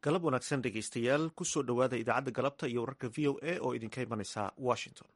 galab wanaagsan dhegaystayaal kusoo dhowaada idaacadda galabta iyo wararka v o a oo idinka imanaysa washington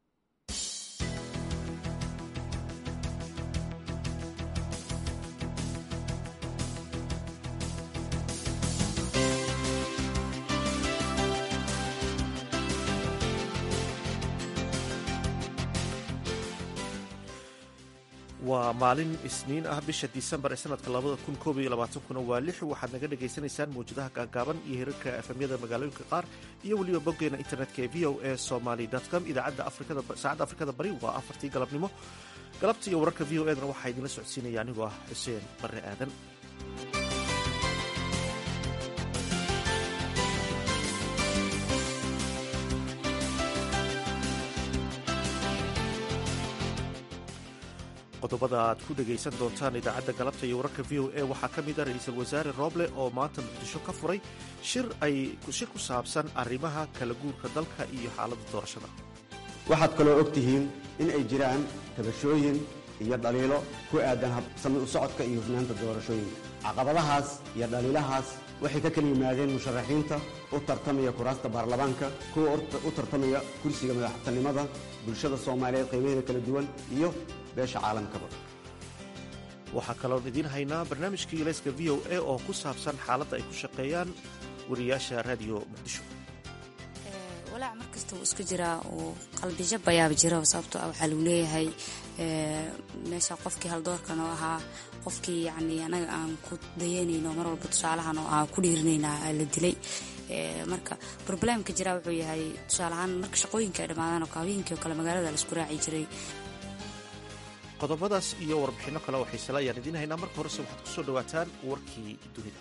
waa maalin isniin ah bisha disembar ee sanadka labada kun koob iyo labaatankuna waa lix waxaad naga dhagaysanaysaan mawjadaha gaagaaban iyo hirarka efemyada magaalooyinka qaar iyo weliba boggeena internetka ee v o a somaly com idaacadda saacadda afrikada bari waa afartii galabnimo galabta iyo wararka v o edna waxaa idinla socodsiinaya anigoo ah xuseen barre aadan qodobada aad ku dhegaysan doontaan idaacadda galabta iyo wararka v o a waxaa ka mid ah ra-iisul wasaare roble oo maanta muqdisho ka furay shir ay shir ku saabsan arrimaha kala guurka dalka iyo xaaladda doorashada waxaad kaloo og tihiin in ay jiraan tabashooyin iyo dhaliilo ku aadan habsami u socodka iyo hufnaanta doorashooyinka caqabadahaas iyo dhaliilahaas waxay ka kala yimaadeen musharaxiinta u tartamaya kuraasta baarlamaanka kuwa u tartamaya kursiga madaxtinimada bulshada soomaaliyeed qiimaheeda kala duwan iyo waxaa kaloon idiin haynaa barnaamijkii ilayska v o a oo ku saabsan xaaladda ay ku shaqeeyaan wariyaasha raadiyo muqdisho walaac mar kasta wuu isku jiraa uu qalbijab ayaaba jira sababtoo ah waxaa lagu leeyahay meesha qofkii haldoorkan oo ahaa qofkii yacni anaga aan ku dayanayno mar walba tusaalahan oo aan ku dhiirinaynaa la dilay marka probleemka jiraa wuxuu yahay tusaalahaan marka shaqooyinka ay dhammaadaan oo habeenkii oo kale magaalada la isku raaci jiray qodobadaas iyo warbixinno kale oo xiisela ayaan idiin haynaa marka horese waxaad ku soo dhowaataan warkii dunida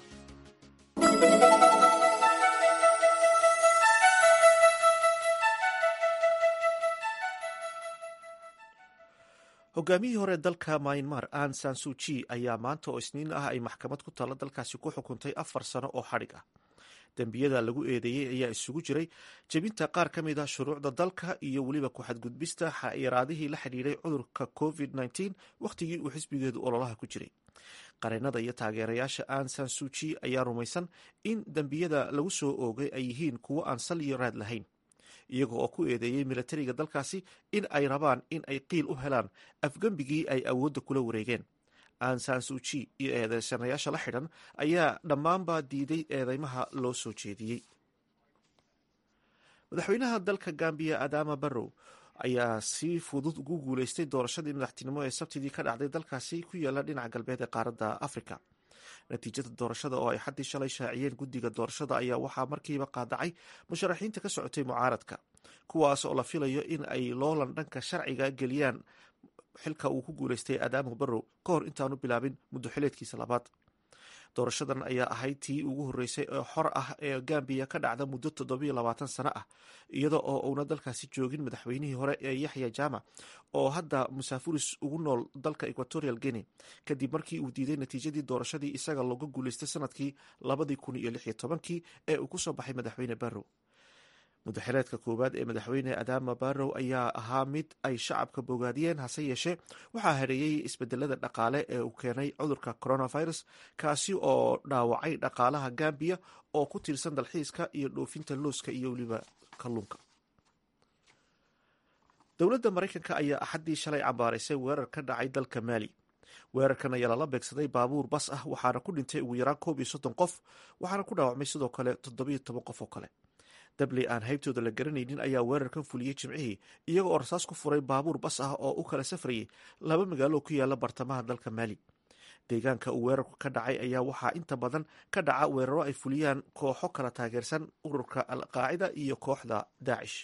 hogaamiyihii hore dalka myanmar an sansuji ayaa maanta oo isniin ah ay maxkamad ku taalla dalkaasi ku xukuntay afar sano oo xadhig ah dembiyada lagu eedeeyey ayaa isugu jiray jebinta qaar ka mid ah shuruucda dalka iyo weliba ku-xadgudbista xayiraadihii la xidhiiray cudurka covid -19 wakhtigii uu xisbigeedu ololaha ku jiray qareenada iyo taageerayaasha an sansuji ayaa rumaysan in dembiyada lagu soo oogay ay yihiin kuwo aan sal iyo raad lahayn iyaga oo ku eedeeyey milatariga dalkaasi in ay rabaan in ay qiil u helaan afgembigii ay awoodda kula wareegeen ansansuji iyo eedeysanayaasha la xidhan ayaa dhammaanba diiday eedeymaha loo soo jeediyey madaxweynaha dalka gambiya adama barrow ayaa si fudud ugu guuleystay doorashadii madaxtinimo ee sabtidii ka dhacday dalkaasi ku yaala dhinaca galbeed ee qaaradda africa natiijada doorashada oo ay xaddii shalay shaaciyeen guddiga doorashada ayaa waxaa markiiba qaadacay musharaxiinta ka socotay mucaaradka kuwaas oo la filayo in ay loolan dhanka sharciga geliyaan xilka uu ku guuleystay adaamo barrow ka hor intaanu bilaabin muddo xileedkiisa labaad doorashadan ayaa ahayd tii ugu horreysay ee xor ah ee gambiya ka dhacda muddo toddobiyo labaatan sano ah iyada oo uuna dalkaasi joogin madaxweynihii hore ee yaxya jama oo hadda musaafuris ugu nool dalka equatorial guinea kadib markii uu diiday natiijadii doorashadii isaga looga guuleystay sanadkii labadii kun iyo lix iyo tobankii ee uu kusoo baxay madaxweyne barrow mudaxileedka koowaad ee madaxweyne adama barrow ayaa ahaa mid ay shacabka bogaadiyeen hase yeeshee waxaa hareeyey isbedelada dhaqaale ee uu keenay cudurka coronavirus kaasi oo dhaawacay dhaqaalaha gambiya oo ku tiirsan dalxiiska iyo dhoofinta looska iyo weliba kalluunka dowladda maraykanka ayaa axaddii shalay cambaaraysay weerar ka dhacay dalka maali weerarkan ayaa lala beegsaday baabuur bas ah waxaana ku dhintay ugu yaraan koob iyo soddon qof waxaana ku dhaawacmay sidoo kale toddobiyo toban qof oo kale dabley aan haybtooda la garanaynin ayaa weerarkan fuliyey jimcihii iyaga oo rasaas ku furay baabuur bas ah oo u kala safrayay laba magaalo ku yaala bartamaha dalka maali deegaanka uu weerarku ka dhacay ayaa waxaa inta badan ka dhaca weeraro ay fuliyaan kooxo kala taageersan ururka alqaacida iyo kooxda daacish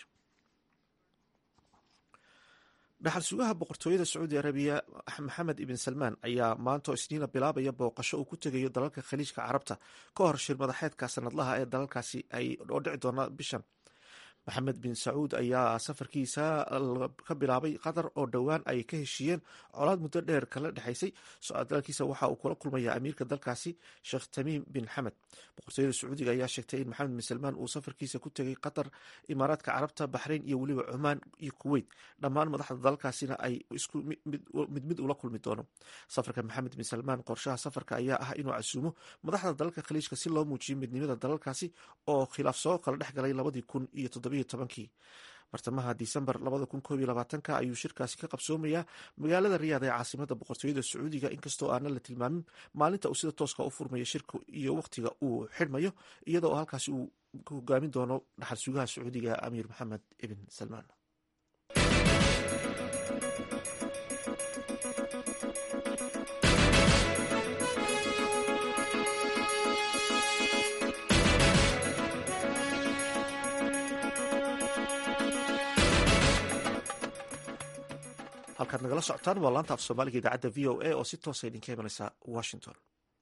dhaxal sugaha boqortooyada sacuudi arabiya maxamed ibn salmaan ayaa maanta isniina bilaabaya booqasho uu ku tegayo dalalka khaliijka carabta ka hor shir madaxeedka sanadlaha ee dalalkaasi ay oo dhici doona bishan maxamed bin sacuud ayaa safarkiisa ka bilaabay qatar oo dhowaan ay ka heshiiyeen colaad muddo dheer kala dhexaysay socdaalkiisa waxa uu kula kulmayaa amiirka dalkaasi sheekh tamiim bin xamed boqortooyada sacuudiga ayaa sheegtay in maxamed bin salmaan uu safarkiisa ku tegay qatar imaaraadka carabta baxrayn iyo weliba cumaan iyo kuweyt dhammaan madaxda dalkaasina ay isku mid mid ula kulmi doono safarka maxamed bin salmaan qorshaha safarka ayaa ah inuu casuumo madaxda dalalka khaliijka si loo muujiyo midnimada dalalkaasi oo khilaaf soo kala dhex galay labadii kun iyo toddobiyo tobankii bartamaha disembar labada kun koob iyo labaatanka ayuu shirkaasi ka qabsoomayaa magaalada riyaad ee caasimada boqortooyada sacuudiga inkastoo aanan la tilmaamin maalinta uu sida tooska u furmayo shirka iyo wakhtiga uu xidhmayo iyadoo halkaasi uu hogaamin doono dhaxal sugaha sacuudiga amiir maxamed ibn salmaan halkaad nagala socotaan waa laanta af soomaaliga idaacadda v o a oo si toosa idinka imanaysa washington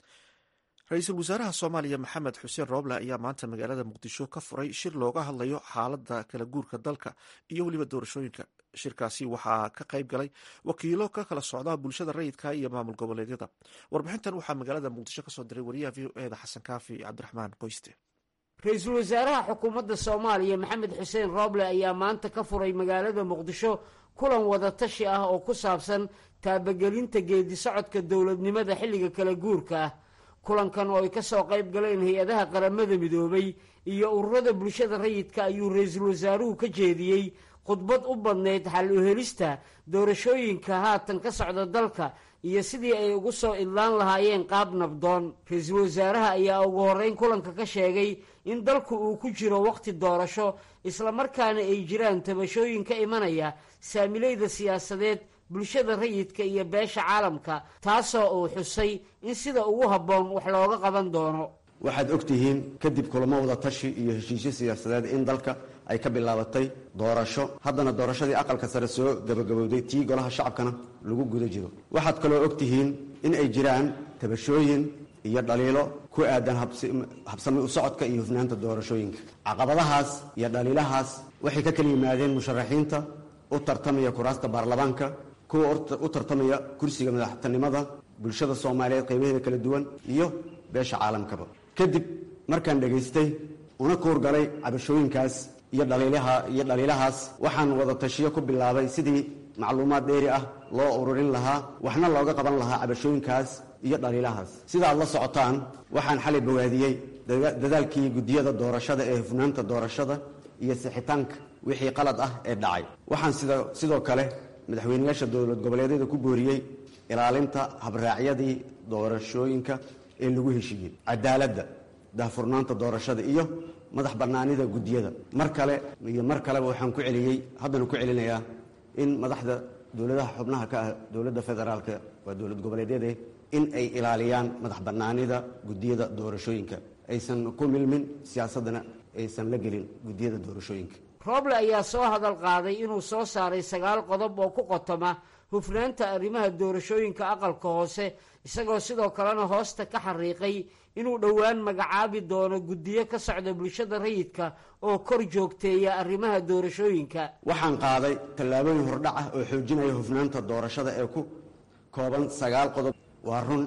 ra-iisul wasaaraha soomaaliya maxamed xuseen rooble ayaa maanta magaalada muqdisho ka furay shir looga hadlayo xaaladda kala guurka dalka iyo weliba doorashooyinka shirkaasi waxaa ka qayb galay wakiilo ka kala socda bulshada rayidka iyo maamul goboleedyada warbixintan waxaa magaalada muqdisho kasoo diray wariyaha v o eda xasan kaafi cabdiraxmaan qoyste ra-iisul wasaaraha xukuumadda soomaaliya maxamed xuseen rooble ayaa maanta ka furay magaalada muqdisho kulan wadatashi ah oo ku saabsan taabagelinta geedi socodka dowladnimada xilliga kala guurka ah kulankan oo ay ka soo qayb galeen hay-adaha qaramada midoobay iyo ururada bulshada rayidka ayuu ra-iisul wasaaruhu ka jeediyey khudbad u badnayd xal u helista doorashooyinka haatan ka socda dalka iyo sidii ay ugu soo idlaan lahaayeen qaab nabdoon ra-iisul wasaaraha ayaa ugu horreyn kulanka ka sheegay in dalku uu ku jiro wakhti doorasho islamarkaana ay jiraan tabashooyin ka imanaya saamilayda siyaasadeed bulshada rayidka iyo beesha caalamka taasoo uu xusay in sida ugu habboon wax looga qaban doono waxaad og tihiin kadib kulamo wada tashi iyo heshiisyo siyaasadeed in dalka ay ka bilaabatay doorasho haddana doorashadii aqalka sare soo gabagabowday tii golaha shacabkana lagu guda jiro waxaad kaloo og tihiin in ay jiraan tabashooyin iyo dhaliilo ku aadan habsami u socodka iyo hufnaanta doorashooyinka caqabadahaas iyo dhaliilahaas waxay ka kala yimaadeen musharaxiinta u tartamaya kuraasta baarlamaanka kuwa u tartamaya kursiga madaxtinimada bulshada soomaaliyeed qaybaheeda kala duwan iyo beesha caalamkaba kadib markaan dhegaystay una kuurgalay cabashooyinkaas iyo iyo dhaliilahaas waxaan wada tashiyo ku bilaabay sidii macluumaad dheeri ah loo ururin lahaa waxna looga qaban lahaa cabashooyinkaas iyo dhaliilahaas sidaad la socotaan waxaan xalay bawaadiyey dadaalkii guddiyada doorashada ee hufnaanta doorashada iyo sixitaanka wixii qalad ah ee dhacay waxaan sidoo kale madaxweyneyaasha dowlad goboleedyada ku booriyey ilaalinta habraacyadii doorashooyinka ee lagu heshiiyey cadaaladda daahfurnaanta doorashada iyo madax bannaanida guddiyada mar kale iyo mar kaleba waxaan ku celiyey haddana ku celinayaa in madaxda dowladaha xubnaha ka ah dowladda federaalka waa dowlad goboleedyade in ay ilaaliyaan madax bannaanida guddiyada doorashooyinka aysan ku milmin siyaasaddana aysan la gelin guddiyada doorashooyinka rooble ayaa soo hadal qaaday inuu soo saaray sagaal qodob oo ku qotoma hufnaanta arrimaha doorashooyinka aqalka hoose isagoo sidoo kalena hoosta ka xariiqay inuu dhowaan magacaabi doono guddiyo ka socda bulshada rayidka oo kor joogteeya arrimaha doorashooyinka waxaan qaaday tallaabooyin hordhac ah oo xoojinaya hufnaanta doorashada ee ku kooban sagaal qodob waa run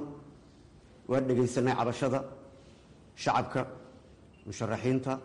waan dhegaysanay cabashada shacabka musharaxiinta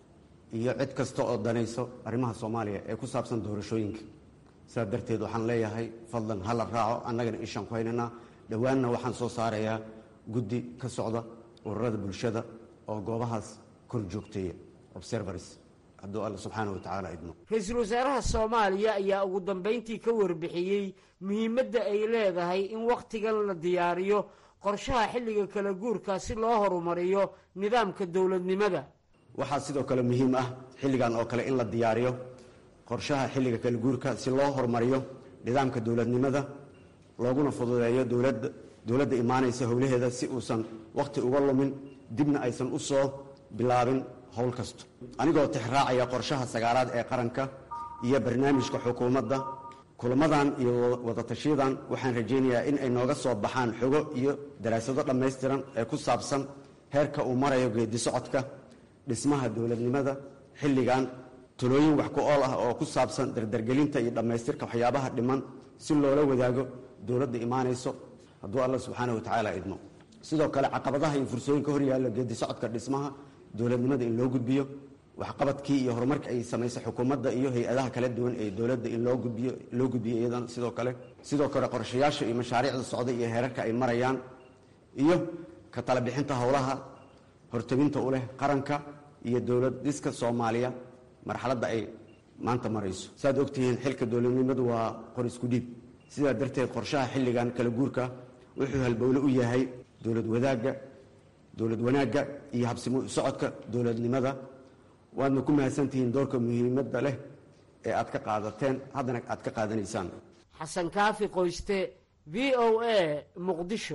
iyo cid kasta oo danayso arrimaha soomaaliya ee ku saabsan doorashooyinka sidaa darteed waxaan leeyahay fadlan ha la raaco annagana ishaan ku haynaynaa dhowaanna waxaan soo saarayaa guddi ka socda ururada bulshada oo goobahaas kor joogteeya observars hadduu alla subxaana wa tacaala idmo ra-iisul wasaaraha soomaaliya ayaa ugu dambayntii ka warbixiyey muhiimadda ay leedahay in wakhtigan la diyaariyo qorshaha xilliga kala guurka si loo horumariyo nidaamka dowladnimada waxaa sidoo kale muhiim ah xilligan oo kale in la diyaariyo qorshaha xilliga kala guurka si loo horumariyo nidaamka dowladnimada looguna fududeeyo dowladda dowladda imaanaysa howlaheeda si uusan wakhti uga lumin dibna aysan u soo bilaabin howl kasto anigoo tixraacaya qorshaha sagaalaad ee qaranka iyo barnaamijka xukuumadda kulamadan iyo wadatashiyadan waxaan rajaynayaa in ay nooga soo baxaan xogo iyo daraasado dhammaystiran ee ku saabsan heerka uu marayo geedi socodka dhismaha dowladnimada xilligan talooyin wax ku ool ah oo ku saabsan dardargelinta iyo dhammaystirka waxyaabaha dhiman si loola wadaago dowladda imaanayso hadduu alla subxaana watacaala idmo sidoo kale caqabadaha iyo fursooyinka horyaalla geedi socodka dhismaha dowladnimada in loo gudbiyo waxqabadkii iyo horumarka ay samaysay xukuumadda iyo hay-adaha kala duwan ee dowladda in loo gudbiyo loo gudbiyo iyadana sidoo kale sidoo kale qorshayaasha iyo mashaariicda socda iyo heerarka ay marayaan iyo ka tala bixinta howlaha hortabinta u leh qaranka iyo dowlad dhiska soomaaliya marxaladda ay maanta marayso saaad ogtihiin xilka dowladnimadu waa qor isku dhiib sidaa darteed qorshaha xilligan kala guurka wuxuu halbowle u yahay dowlad wadaagga dowlad wanaagga iyo habsimo socodka dowladnimada waadna ku mahadsantihiin doorka muhiimadda leh ee aad ka qaadateen haddana aad ka qaadanaysaan xasan kaafi qoyste v o a muqdisho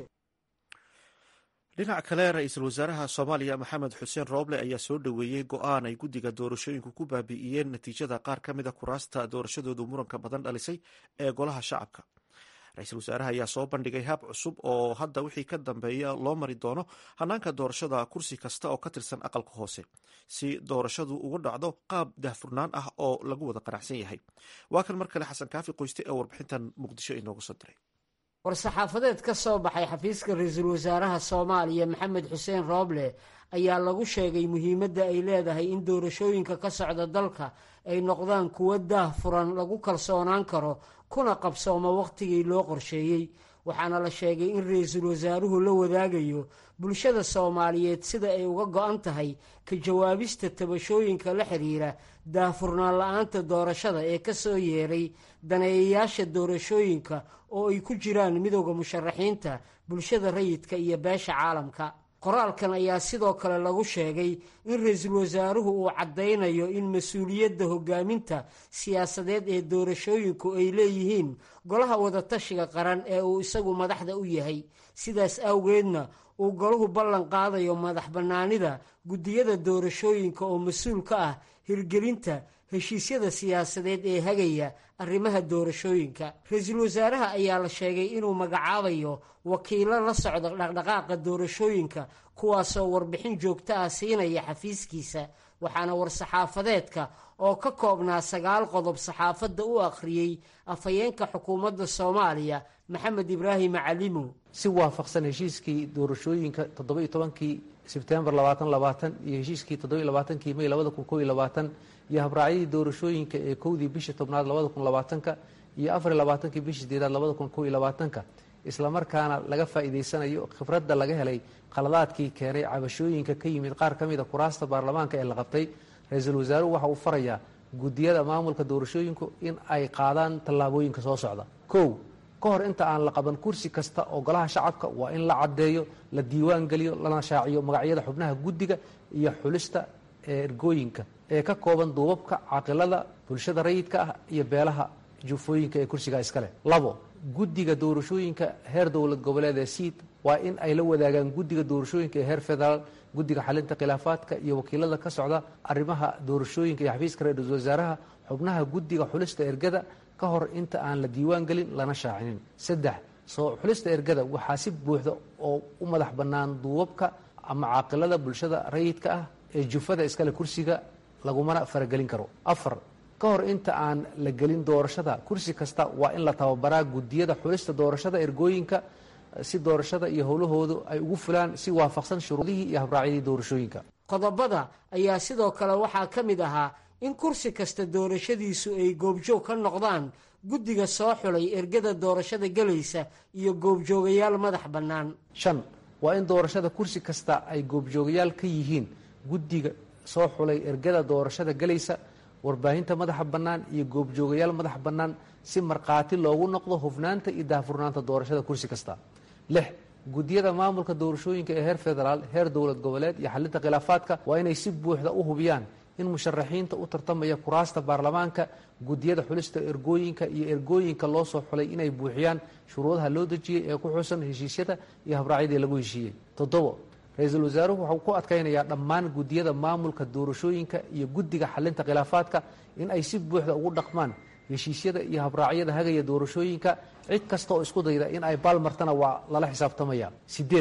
dhinaca kale ra-iisul wasaaraha soomaaliya maxamed xuseen rooble ayaa soo dhoweeyey go-aan ay guddiga doorashooyinku ku baabi'iyeen natiijada qaar ka mid a kuraasta doorashadoodu muranka badan dhalisay ee golaha shacabka ra-iisul wasaaraha ayaa soo bandhigay hab cusub oo hadda wixii ka dambeeya loo mari doono hanaanka doorashada kursi kasta oo ka tirsan aqalka hoose si doorashadu ugu dhacdo qaab daahfurnaan ah oo lagu wada qanacsan yahay waa kan mar kale xasan kaafi qoyste ee warbixintan muqdisho inoogu soo diray war-saxaafadeed ka soo baxay xafiiska ra-iisul wasaaraha soomaaliya maxamed xuseen rooble ayaa lagu sheegay muhiimadda ay leedahay in doorashooyinka ka socda dalka ay noqdaan kuwo daah furan lagu kalsoonaan karo kuna qabsooma wakhtigii loo qorsheeyey waxaana la sheegay in ra-iisul wasaaruhu la wadaagayo bulshada soomaaliyeed sida ay uga go-an tahay ka jawaabista tabashooyinka la xiriira daahfurnaan la-aanta doorashada ee ka soo yeeray daneeyayaasha doorashooyinka oo ay ku jiraan midowda musharaxiinta bulshada rayidka iyo beesha caalamka qoraalkan ayaa sidoo kale lagu sheegay in ra-iisul wasaaruhu uu caddaynayo in mas-uuliyadda hogaaminta siyaasadeed ee doorashooyinku ay leeyihiin golaha wadatashiga qaran ee uu isagu madaxda u yahay sidaas awgeedna uu golahu ballan qaadayo madax bannaanida guddiyada doorashooyinka oo mas-uul ka ah hirgelinta heshiisyada siyaasadeed ee hagaya arrimaha doorashooyinka ra-iisul wasaaraha ayaa la sheegay inuu magacaabayo wakiilo la socda dhaqdhaqaaqa doorashooyinka kuwaasoo warbixin joogto ah siinaya xafiiskiisa waxaana war-saxaafadeedka oo ka koobnaa sagaal qodob saxaafadda u akhriyey afhayeenka xukuumadda soomaaliya maxamed ibraahim macalimo si waafaqsan heshiiskii doorashooyinka toddoba-iyo tobankii sebtembar labaatan labaatan iyo heshiiskii toddoba-iyo labaatankii may labada kun kow iyo labaatan iyo habraacyadii doorashooyinka ee kowdii bishii tobnaad labada kun labaatanka iyo afariyo labaatankii bishii sideedaad labada kun kow iyo labaatanka islamarkaana laga faa'iidaysanayo khibradda laga helay khaladaadkii keenay cabashooyinka ka yimid qaar ka mid a kuraasta baarlamaanka ee la qabtay ra-iisul wasaaruhu waxa uu farayaa guddiyada maamulka doorashooyinku in ay qaadaan tallaabooyinka soo socda kow ka hor inta aan la qaban kursi kasta oo golaha shacabka waa in la caddeeyo la diiwaan geliyo lana shaaciyo magacyada xubnaha guddiga iyo xulista ee ergooyinka ee ka kooban duubabka caqilada bulshada rayidka ah iyo beelaha jufooyinka ee kursigaa iskale labo guddiga doorashooyinka heer dowlad goboleed ee siid waa in ay la wadaagaan guddiga doorashooyinka ee heer federaal guddiga xalinta khilaafaadka iyo wakiilada ka socda arrimaha doorashooyinka iyo xafiiska ra-iisul wasaaraha xubnaha guddiga xulista ergada ka hor inta aan la diiwaan gelin lana shaacinin saddex soo xulista ergada waxaa si buuxda oo u madax bannaan duubabka ama caaqilada bulshada rayidka ah ee jufada iskale kursiga lagumana faragelin karo afar ka hor inta aan la gelin doorashada kursi kasta waa in la tababaraa guddiyada xulista doorashada ergooyinka si doorashada iyo howlahoodu ay ugu fulaan si waafaqsan shuruudihii iyo habraacyadii doorashooyinka qodobada ayaa sidoo kale waxaa ka mid ahaa in kursi kasta doorashadiisu ay goobjoog ka noqdaan guddiga soo xulay ergada doorashada gelaysa iyo goobjoogayaal madax bannaan shan waa in doorashada kursi kasta ay goobjoogayaal ka yihiin guddiga soo xulay ergada doorashada gelaysa warbaahinta madaxa bannaan iyo goobjoogayaal madax bannaan si markhaati loogu noqdo hufnaanta iyo daahfurnaanta doorashada kursi kasta lix guddiyada maamulka doorashooyinka ee heer federaal heer dowlad goboleed iyo xalinta khilaafaadka waa inay si buuxda u hubiyaan in musharaxiinta u tartamaya kuraasta baarlamaanka guddiyada xulista ergooyinka iyo ergooyinka loo soo xulay inay buuxiyaan shuruudaha loo dejiyey ee ku xusan heshiisyada iyo habraacyadii lagu heshiiyey toddobo ra-iisul wasaaruhu waxau ku adkaynayaa dhammaan guddiyada maamulka doorashooyinka iyo guddiga xalinta khilaafaadka in ay si buuxda ugu dhaqmaan heshiisyada iyo habraacyada hagaya doorashooyinka cid kasta oo isku dayda in ay baalmartana waa lala xisaabtamaya sideed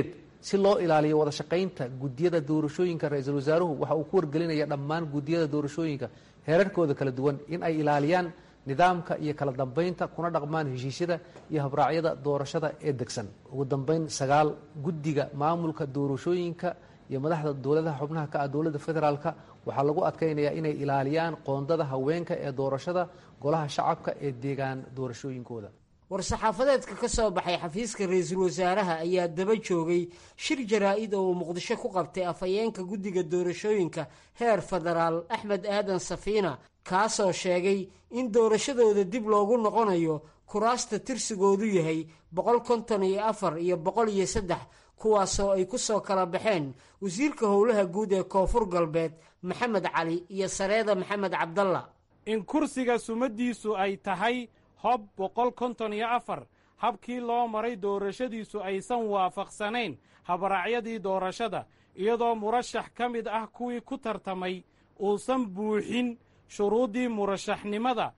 si loo ilaaliyo wada shaqaynta guddiyada doorashooyinka ra-iisul wasaaruhu waxa uu ku wargelinaya dhammaan guddiyada doorashooyinka heerarkooda kala duwan in ay ilaaliyaan nidaamka iyo kala dambeynta kuna dhaqmaan heshiisyada iyo habraacyada doorashada ee degsan ugu dambeyn sagaal guddiga maamulka doorashooyinka iyo madaxda dowladaha xubnaha ka ah dowladda federaalka waxaa lagu adkaynayaa inay ilaaliyaan qoondada haweenka ee doorashada golaha shacabka ee deegaan doorashooyinkooda war-saxaafadeedka ka soo baxay xafiiska ra-iisul wasaaraha ayaa daba joogay shir jaraa-id oo uu muqdisho ku qabtay afhayeenka guddiga doorashooyinka heer federaal axmed aadan safiina kaasoo sheegay in doorashadooda dib loogu noqonayo kuraasta tirsigoodu yahay boqol konton iyo afar iyo boqol iyo saddex kuwaasoo ay ku soo kala baxeen wasiirka howlaha guud ee koonfur galbeed maxamed cali iyo sareeda maxamed cabdalla in kursiga sumadiisu ay tahay hob boqol konton iyo afar habkii loo maray doorashadiisu aysan waafaqsanayn habraacyadii doorashada iyadoo murashax ka mid ah kuwii ku tartamay uusan buuxin shuruuddii murashaxnimada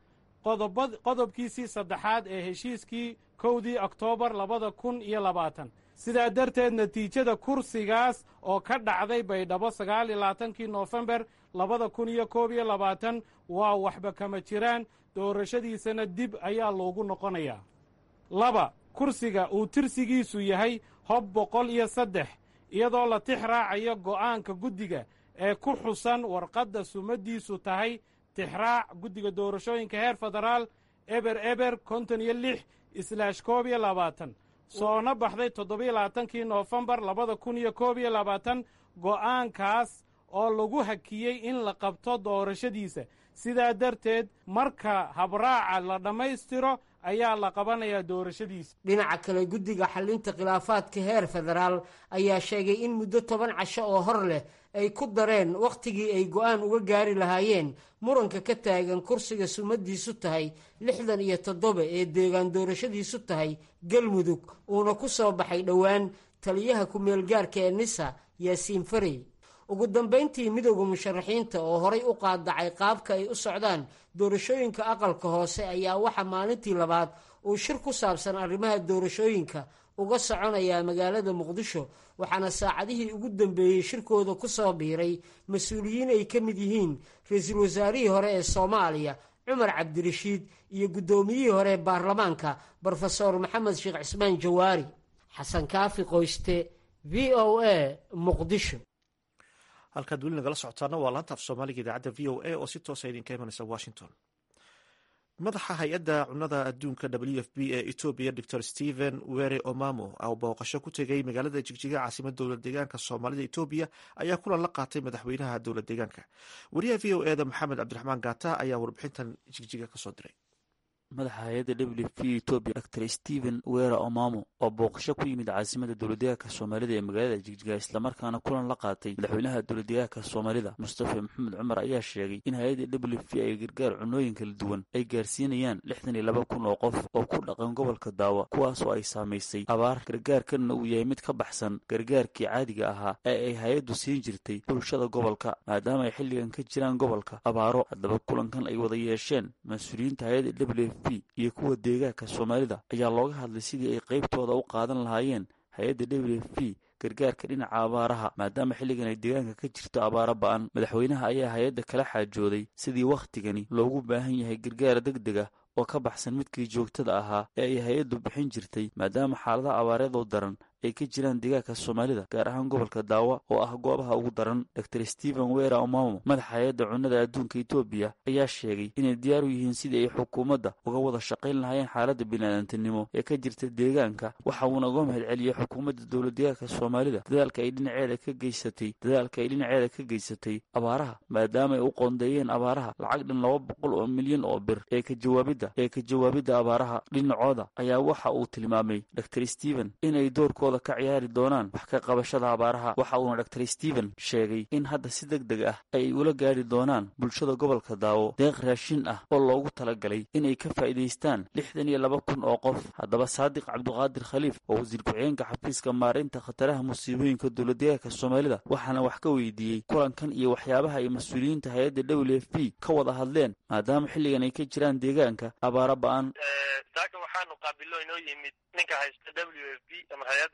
qodobkiisii saddexaad ee heshiiskii kowdii oktoobar labada kun iyo labaatan sidaa darteed natiijada kursigaas oo ka dhacday baydhabo sagaal iyo labaatankii noofembar labada kun iyo koob iyo labaatan waa waxba kama jiraan doorashadiisana dib ayaa loogu noqonayaa laba kursiga uu tirsigiisu yahay hob boqol iyo saddex iyadoo la tix raacayo go'aanka guddiga ee ku xusan warqadda sumadiisu tahay tixraac guddiga doorashooyinka heer federaal eber eber konton iyo lix islaash koob iyo labaatan soona baxday toddobiyo labaatankii noofembar labada kun iyo koob iyo labaatan go'aankaas oo lagu hakiyey in la qabto doorashadiisa sidaa darteed marka habraaca la dhammaystiro ayaa la qabanayaa doorashadiisa dhinaca kale guddiga xallinta khilaafaadka heer federaal ayaa sheegay in muddo toban casho oo hor leh ay ku dareen wakhtigii ay go'aan uga gaari lahaayeen muranka ka taagan kursiga sumadiisu tahay lixdan iyo toddoba ee deegaan doorashadiisu tahay galmudug uuna ku soo baxay dhowaan taliyaha ku-meelgaarka ee nisa yaasiin farey ugu dambayntii midowda musharaxiinta oo horay u qaadacay qaabka ay u socdaan doorashooyinka aqalka hoose ayaa waxaa maalintii labaad uu shir ku saabsan arrimaha doorashooyinka uga soconayaa magaalada muqdisho waxaana saacadihii ugu dambeeyey shirkooda ku soo biiray mas-uuliyiin ay ka mid yihiin ra-iisul wasaarihii hore ee soomaaliya cumar cabdirashiid iyo guddoomiyihii hore ee baarlamaanka brofesor maxamed sheekh cismaan jawaari xasan kaafi qoyste v o a muqdisho halkaad weli nagala socotaana waa laanta af soomaaliga idaacadda v o a oo si toosa idinka imanaysa washington madaxa hay-adda cunada adduunka w f b ee etoobiya dor stephen were omamo oo booqasho ku tegay magaalada jigjiga caasimad dowlad deegaanka soomaalida etoobiya ayaa kulan la qaatay madaxweynaha dowlad deegaanka wariyaha v o eda maxamed cabdiraxmaan gata ayaa warbixintan jigjiga kasoo diray madaxa hay-adda w f p etoobiya dor stephen wera omamo oo booqasho ku yimid caasimada dowladdeegaanka soomaalida ee magaalada jigjiga islamarkaana kulan la qaatay madaxweynaha dowladdeegaanka soomaalida mustafa maxamed cumar ayaa sheegay in hay-adda w f p ay gargaar cunooyin kala duwan ay gaarsiinayaan lixdan iyo laba kun oo qof oo ku dhaqan gobolka daawa kuwaasoo ay saamaysay abaar gargaarkanna uu yahay mid ka baxsan gargaarkii caadiga ahaa ee ay hay-addu siin jirtay bulshada gobolka maadaama ay xilligan ka jiraan gobolka abaaro haddaba kulankan ay wada yeesheen mas-uuliyiinta hay-adda w iyo kuwa deegaanka soomaalida ayaa looga hadlay sidii ay qaybtooda u qaadan lahaayeen hay-adda w f p gargaarka dhinaca abaaraha maadaama xilligan ay deegaanka ka jirto abaaro ba-an madaxweynaha ayaa hay-adda kala xaajooday sidii wakhtigani loogu baahan yahay gargaar deg deg ah oo ka baxsan midkii joogtada ahaa ee ay hay-addu bixin jirtay maadaama xaaladaha abaareedoo daran ay ka jiraan deegaanka soomaalida gaar ahaan gobolka daawa oo ah goobaha ugu daran dor stephen wera omamo madaxa hay-adda cunnada adduunka etoobiya ayaa sheegay inay diyaar u yihiin sidii ay xukuumadda uga wada shaqayn lahaayeen xaaladda biniaadantinimo ee ka jirta deegaanka waxa uuna uga mahad celiyey xukuumadda dowlad deegaanka soomaalida dadaalka ay dhinaceeda ka geysatay dadaalka ay dhinaceeda ka geysatay abaaraha maadaama ay u qoondeeyeen abaaraha lacag dhan laba boqol oo milyan oo bir ee ka jawaabidda ee ka jawaabidda abaaraha dhinacooda ayaa waxa uu tilmaamay dor stephen inay doorkooda ka ciyaari doonaan wax ka qabashada abaaraha waxa uuna dor stephen sheegay in hadda si deg deg ah ay ula gaari doonaan bulshada gobolka daawo deeq raashin ah oo loogu talagalay inay ka faa'iidaystaan lixdan iyo laba kun oo qof haddaba saadiq cabduqaadir khaliif oo wasiir ku-xigeenka xafiiska maareynta khataraha musiibooyinka dowladdeegaanka soomaalida waxaana wax ka weydiiyey kulankan iyo waxyaabaha ay mas-uuliyiinta hay-adda w f p ka wada hadleen maadaama xilligan ay ka jiraan deegaanka abaaro ba-an saaka waxaanu qaabilo inoo yimid ninka haysta w f b ama hay-adda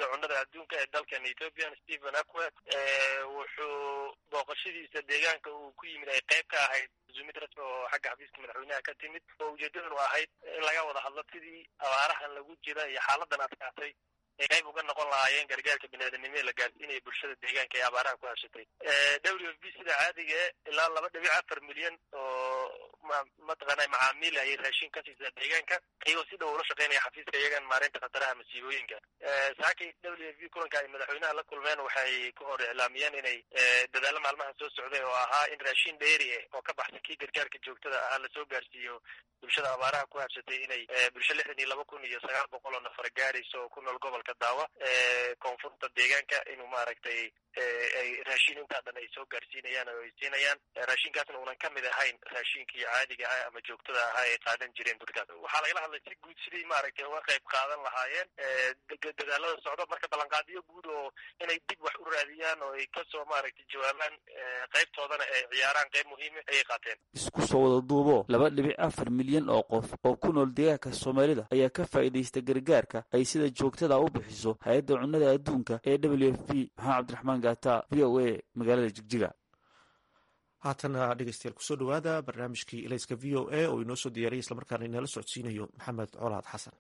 hay-adda cunnada adduunka ee dalkan ethoopian stephen akwet wuxuu booqashadiisa deegaanka uu ku yimid ay qayb ka ahayd zumid rasmi oo xagga xafiiska madaxweynaha ka timid oo ujeedadanu ahayd in laga wada hadlo sidii abaarahan lagu jira iyo xaaladan adkaatay ay qayb uga noqon lahaayeen gargaarka biniaadanimo ee la gaarsiinaya bulshada deegaanka ee abaaraha ku hashatay w f b sida caadiga ilaa laba dhibic afar milyan oo mataqaana macaamiil ayay raashin ka siisaa deegaanka iyagoo si dhow ula shaqeynaya xafiiska iyagan maareynta khataraha masiibooyinka saakay w f b kulanka ay madaxweynaha la kulmeen waxay ka hor iclaamiyeen inay dadaalo maalmaha soo socday oo ahaa in raashin dheeri eh oo ka baxsan kii gargaarka joogtada ahaa lasoo gaarsiiyo bulshada abaaraha ku habsatay inay bulsho lixdan iyo laba kun iyo sagaal boqol oo nafar gaarayso oo ku nool gobolka daawa koonfurta deegaanka inuu maaragtay ay raashin intaa dhan ay soo gaarsiinayaan oo ay siinayaan raashinkaasna uunan ka mid ahayn raashinkii caadiga ah ama joogtada ahaa ay qaadan jireen dadkaas waxaa lagala hadlay si guud sidii maaragtay uga qayb qaadan lahaayeen dadaalada socdo marka ballanqaadiyo guud oo inay dib wax u raadiyaan oo ay kasoo maaragtay jawaabaan qaybtoodana ay ciyaaraan qayb muhiima ayay qaateen isku soo wada duubo laba dhibic afar milyan oo qof oo ku nool deegaanka soomaalida ayaa ka faa'iidaysta gargaarka ay sida joogtada u bixiso hay-adda cunnada adduunka ee w f p maxamed cabdiraxmaan gaata v o a magaalada jigjiga haatana dhegeystayaal kusoo dhowaada barnaamijkii ilayska v o a oo inoo soo diyaariyay islamarkaana inala socodsiinayo maxamed colaad xasan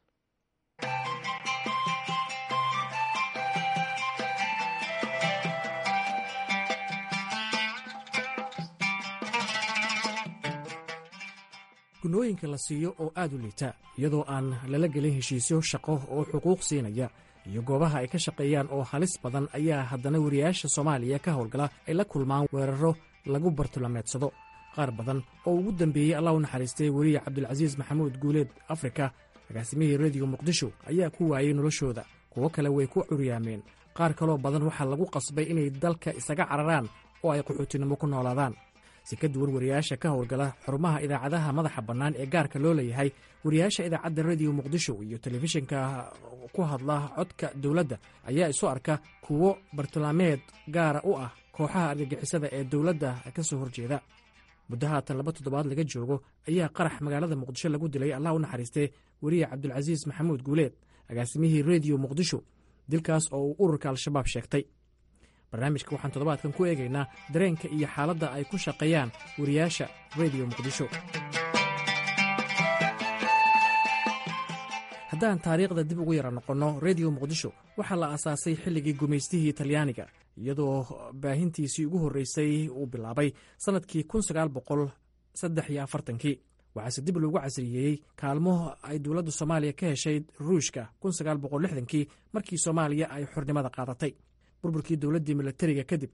gunooyinka la siiyo oo aad u liita iyadoo aan lala gelin heshiisyo shaqo oo xuquuq siinaya iyo goobaha ay ka shaqeeyaan oo halis badan ayaa haddana wariyaasha soomaaliya ka howlgala ay la kulmaan weeraro lagu bartulameedsado qaar badan oo ugu dambeeyey allah u naxariistay weriye cabdulcasiis maxamuud guuleed afrika agaasimihii rediyo muqdisho ayaa ku waayey noloshooda kuwo kale way ku curyaameen qaar kaloo badan waxaa lagu qasbay inay dalka isaga cararaan oo ay qaxootinimo ku noolaadaan si ka duwan wariyaasha ka howlgala xarumaha idaacadaha madaxa bannaan ee gaarka loo leeyahay wariyaasha idaacadda rediyo muqdisho iyo telefishinka ku hadla codka dowladda ayaa isu arka kuwo bartilmaameed gaara u ah kooxaha argagixisada ee dowladda ka soo horjeeda muddo haatan laba toddobaad laga joogo ayaa qarax magaalada muqdisho lagu dilay allah u naxariistee weriye cabdulcasiis maxamuud guuleed agaasimihii rediyo muqdisho dilkaas oo uu ururka al-shabaab sheegtay barnaamijka waxaan toddobaadkan ku eegaynaa dareenka iyo xaaladda ay ku shaqeeyaan wariyaasha rediyo muqdisho haddaan taariikhda dib ugu yara noqonno rediyo muqdisho waxaa la aasaasay xilligii gumaystihii talyaaniga iyadoo baahintiisii ugu horreysay uu bilaabay sannadkii kii waxaase dib loogu casriyeeyey kaalmo ay dowladda soomaaliya ka heshay ruushka kii markii soomaaliya ay xornimada qaadatay burburkii dowladdii milatariga kadib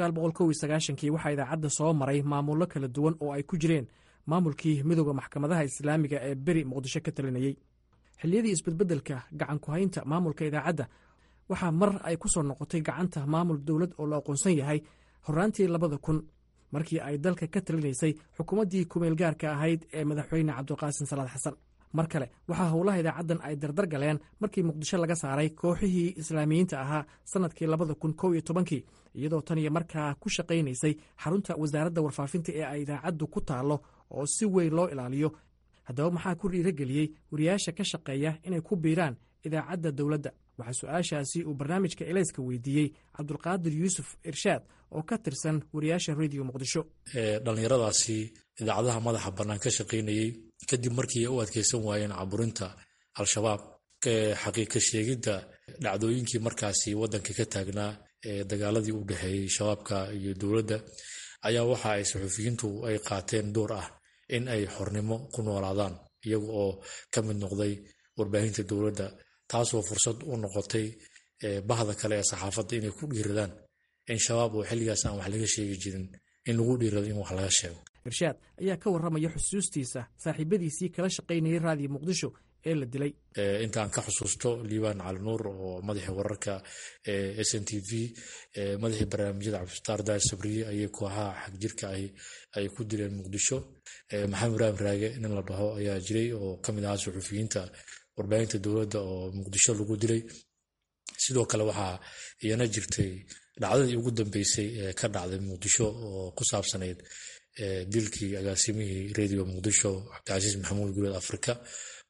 kii waxaa idaacadda soo maray maamullo kala duwan oo ay ku jireen maamulkii midooda maxkamadaha islaamiga ee beri muqdisho ka talinayey xilliyadii isbedbeddelka gacanku-haynta maamulka idaacadda waxaa mar ay ku soo noqotay gacanta maamul dowlad oo la aqoonsan yahay horaantii labada kun markii ay dalka ka talinaysay xukuumaddii kumeel gaarka ahayd ee madaxweyne cabdiqaasin salaad xasan mar kale waxaa howlaha idaacaddan ay dardar galeen markii muqdisho laga saaray kooxihii islaamiyiinta ahaa sannadkii labada kun kow iyo tobankii iyadoo tan iyo markaa ku shaqaynaysay xarunta wasaaradda warfaafinta ee ay idaacaddu ku taallo oo si weyn loo ilaaliyo haddaba maxaa ku dhiirageliyey wariyaasha ka shaqeeya inay ku biiraan idaacadda dowladda waxaa su-aashaasi uu barnaamijka elayska weydiiyey cabdulqaadir yuusuf irshaad oo ka tirsan wariyaasha rediyo muqdisho dhallinyaradaasi idaacadaha madaxa bannaan ka shaqaynayey kadib markii ay u adkeysan waayeen caburinta al-shabaab xaqiiqa sheegidda dhacdooyinkii markaasi waddanka ka taagnaa ee dagaaladii u dhexeeyey shabaabka iyo dowladda ayaa waxa ay saxuufiyiintu ay qaateen door ah in ay xornimo ku noolaadaan iyaga oo ka mid noqday warbaahinta dowladda taasoo fursad u noqotay bahda kale ee saxaafadda inay ku dhiiradaan in shabaab oo xilligaas aan wax laga sheegi jirin in lagu dhiirado in wax laga sheego irshaad ayaa ka warramaya xusuustiisa saaxiibadiisii kala shaqaynayay raadiyo muqdisho ee la dilay intaan ka xusuusto liibaan calinuur oo madaxii wararka s n t v madaxii barnaamijyada cabdifataar daar sabriye ayay kooxaha xagjirka ay ku dileen muqdisho maxamed ibraahim raage nin la dhaho ayaa jiray oo ka mid ahaa suxufiyiinta warbaahinta dowladda oo muqdisho lagu dilay sidoo kale waxaa iyana jirtay dhacdadii ugu dambeysay ee ka dhacday muqdisho oo ku saabsanayd dilkii agaasimihii rediyo muqdisho cabdicasiis maxamuud guuleed afrika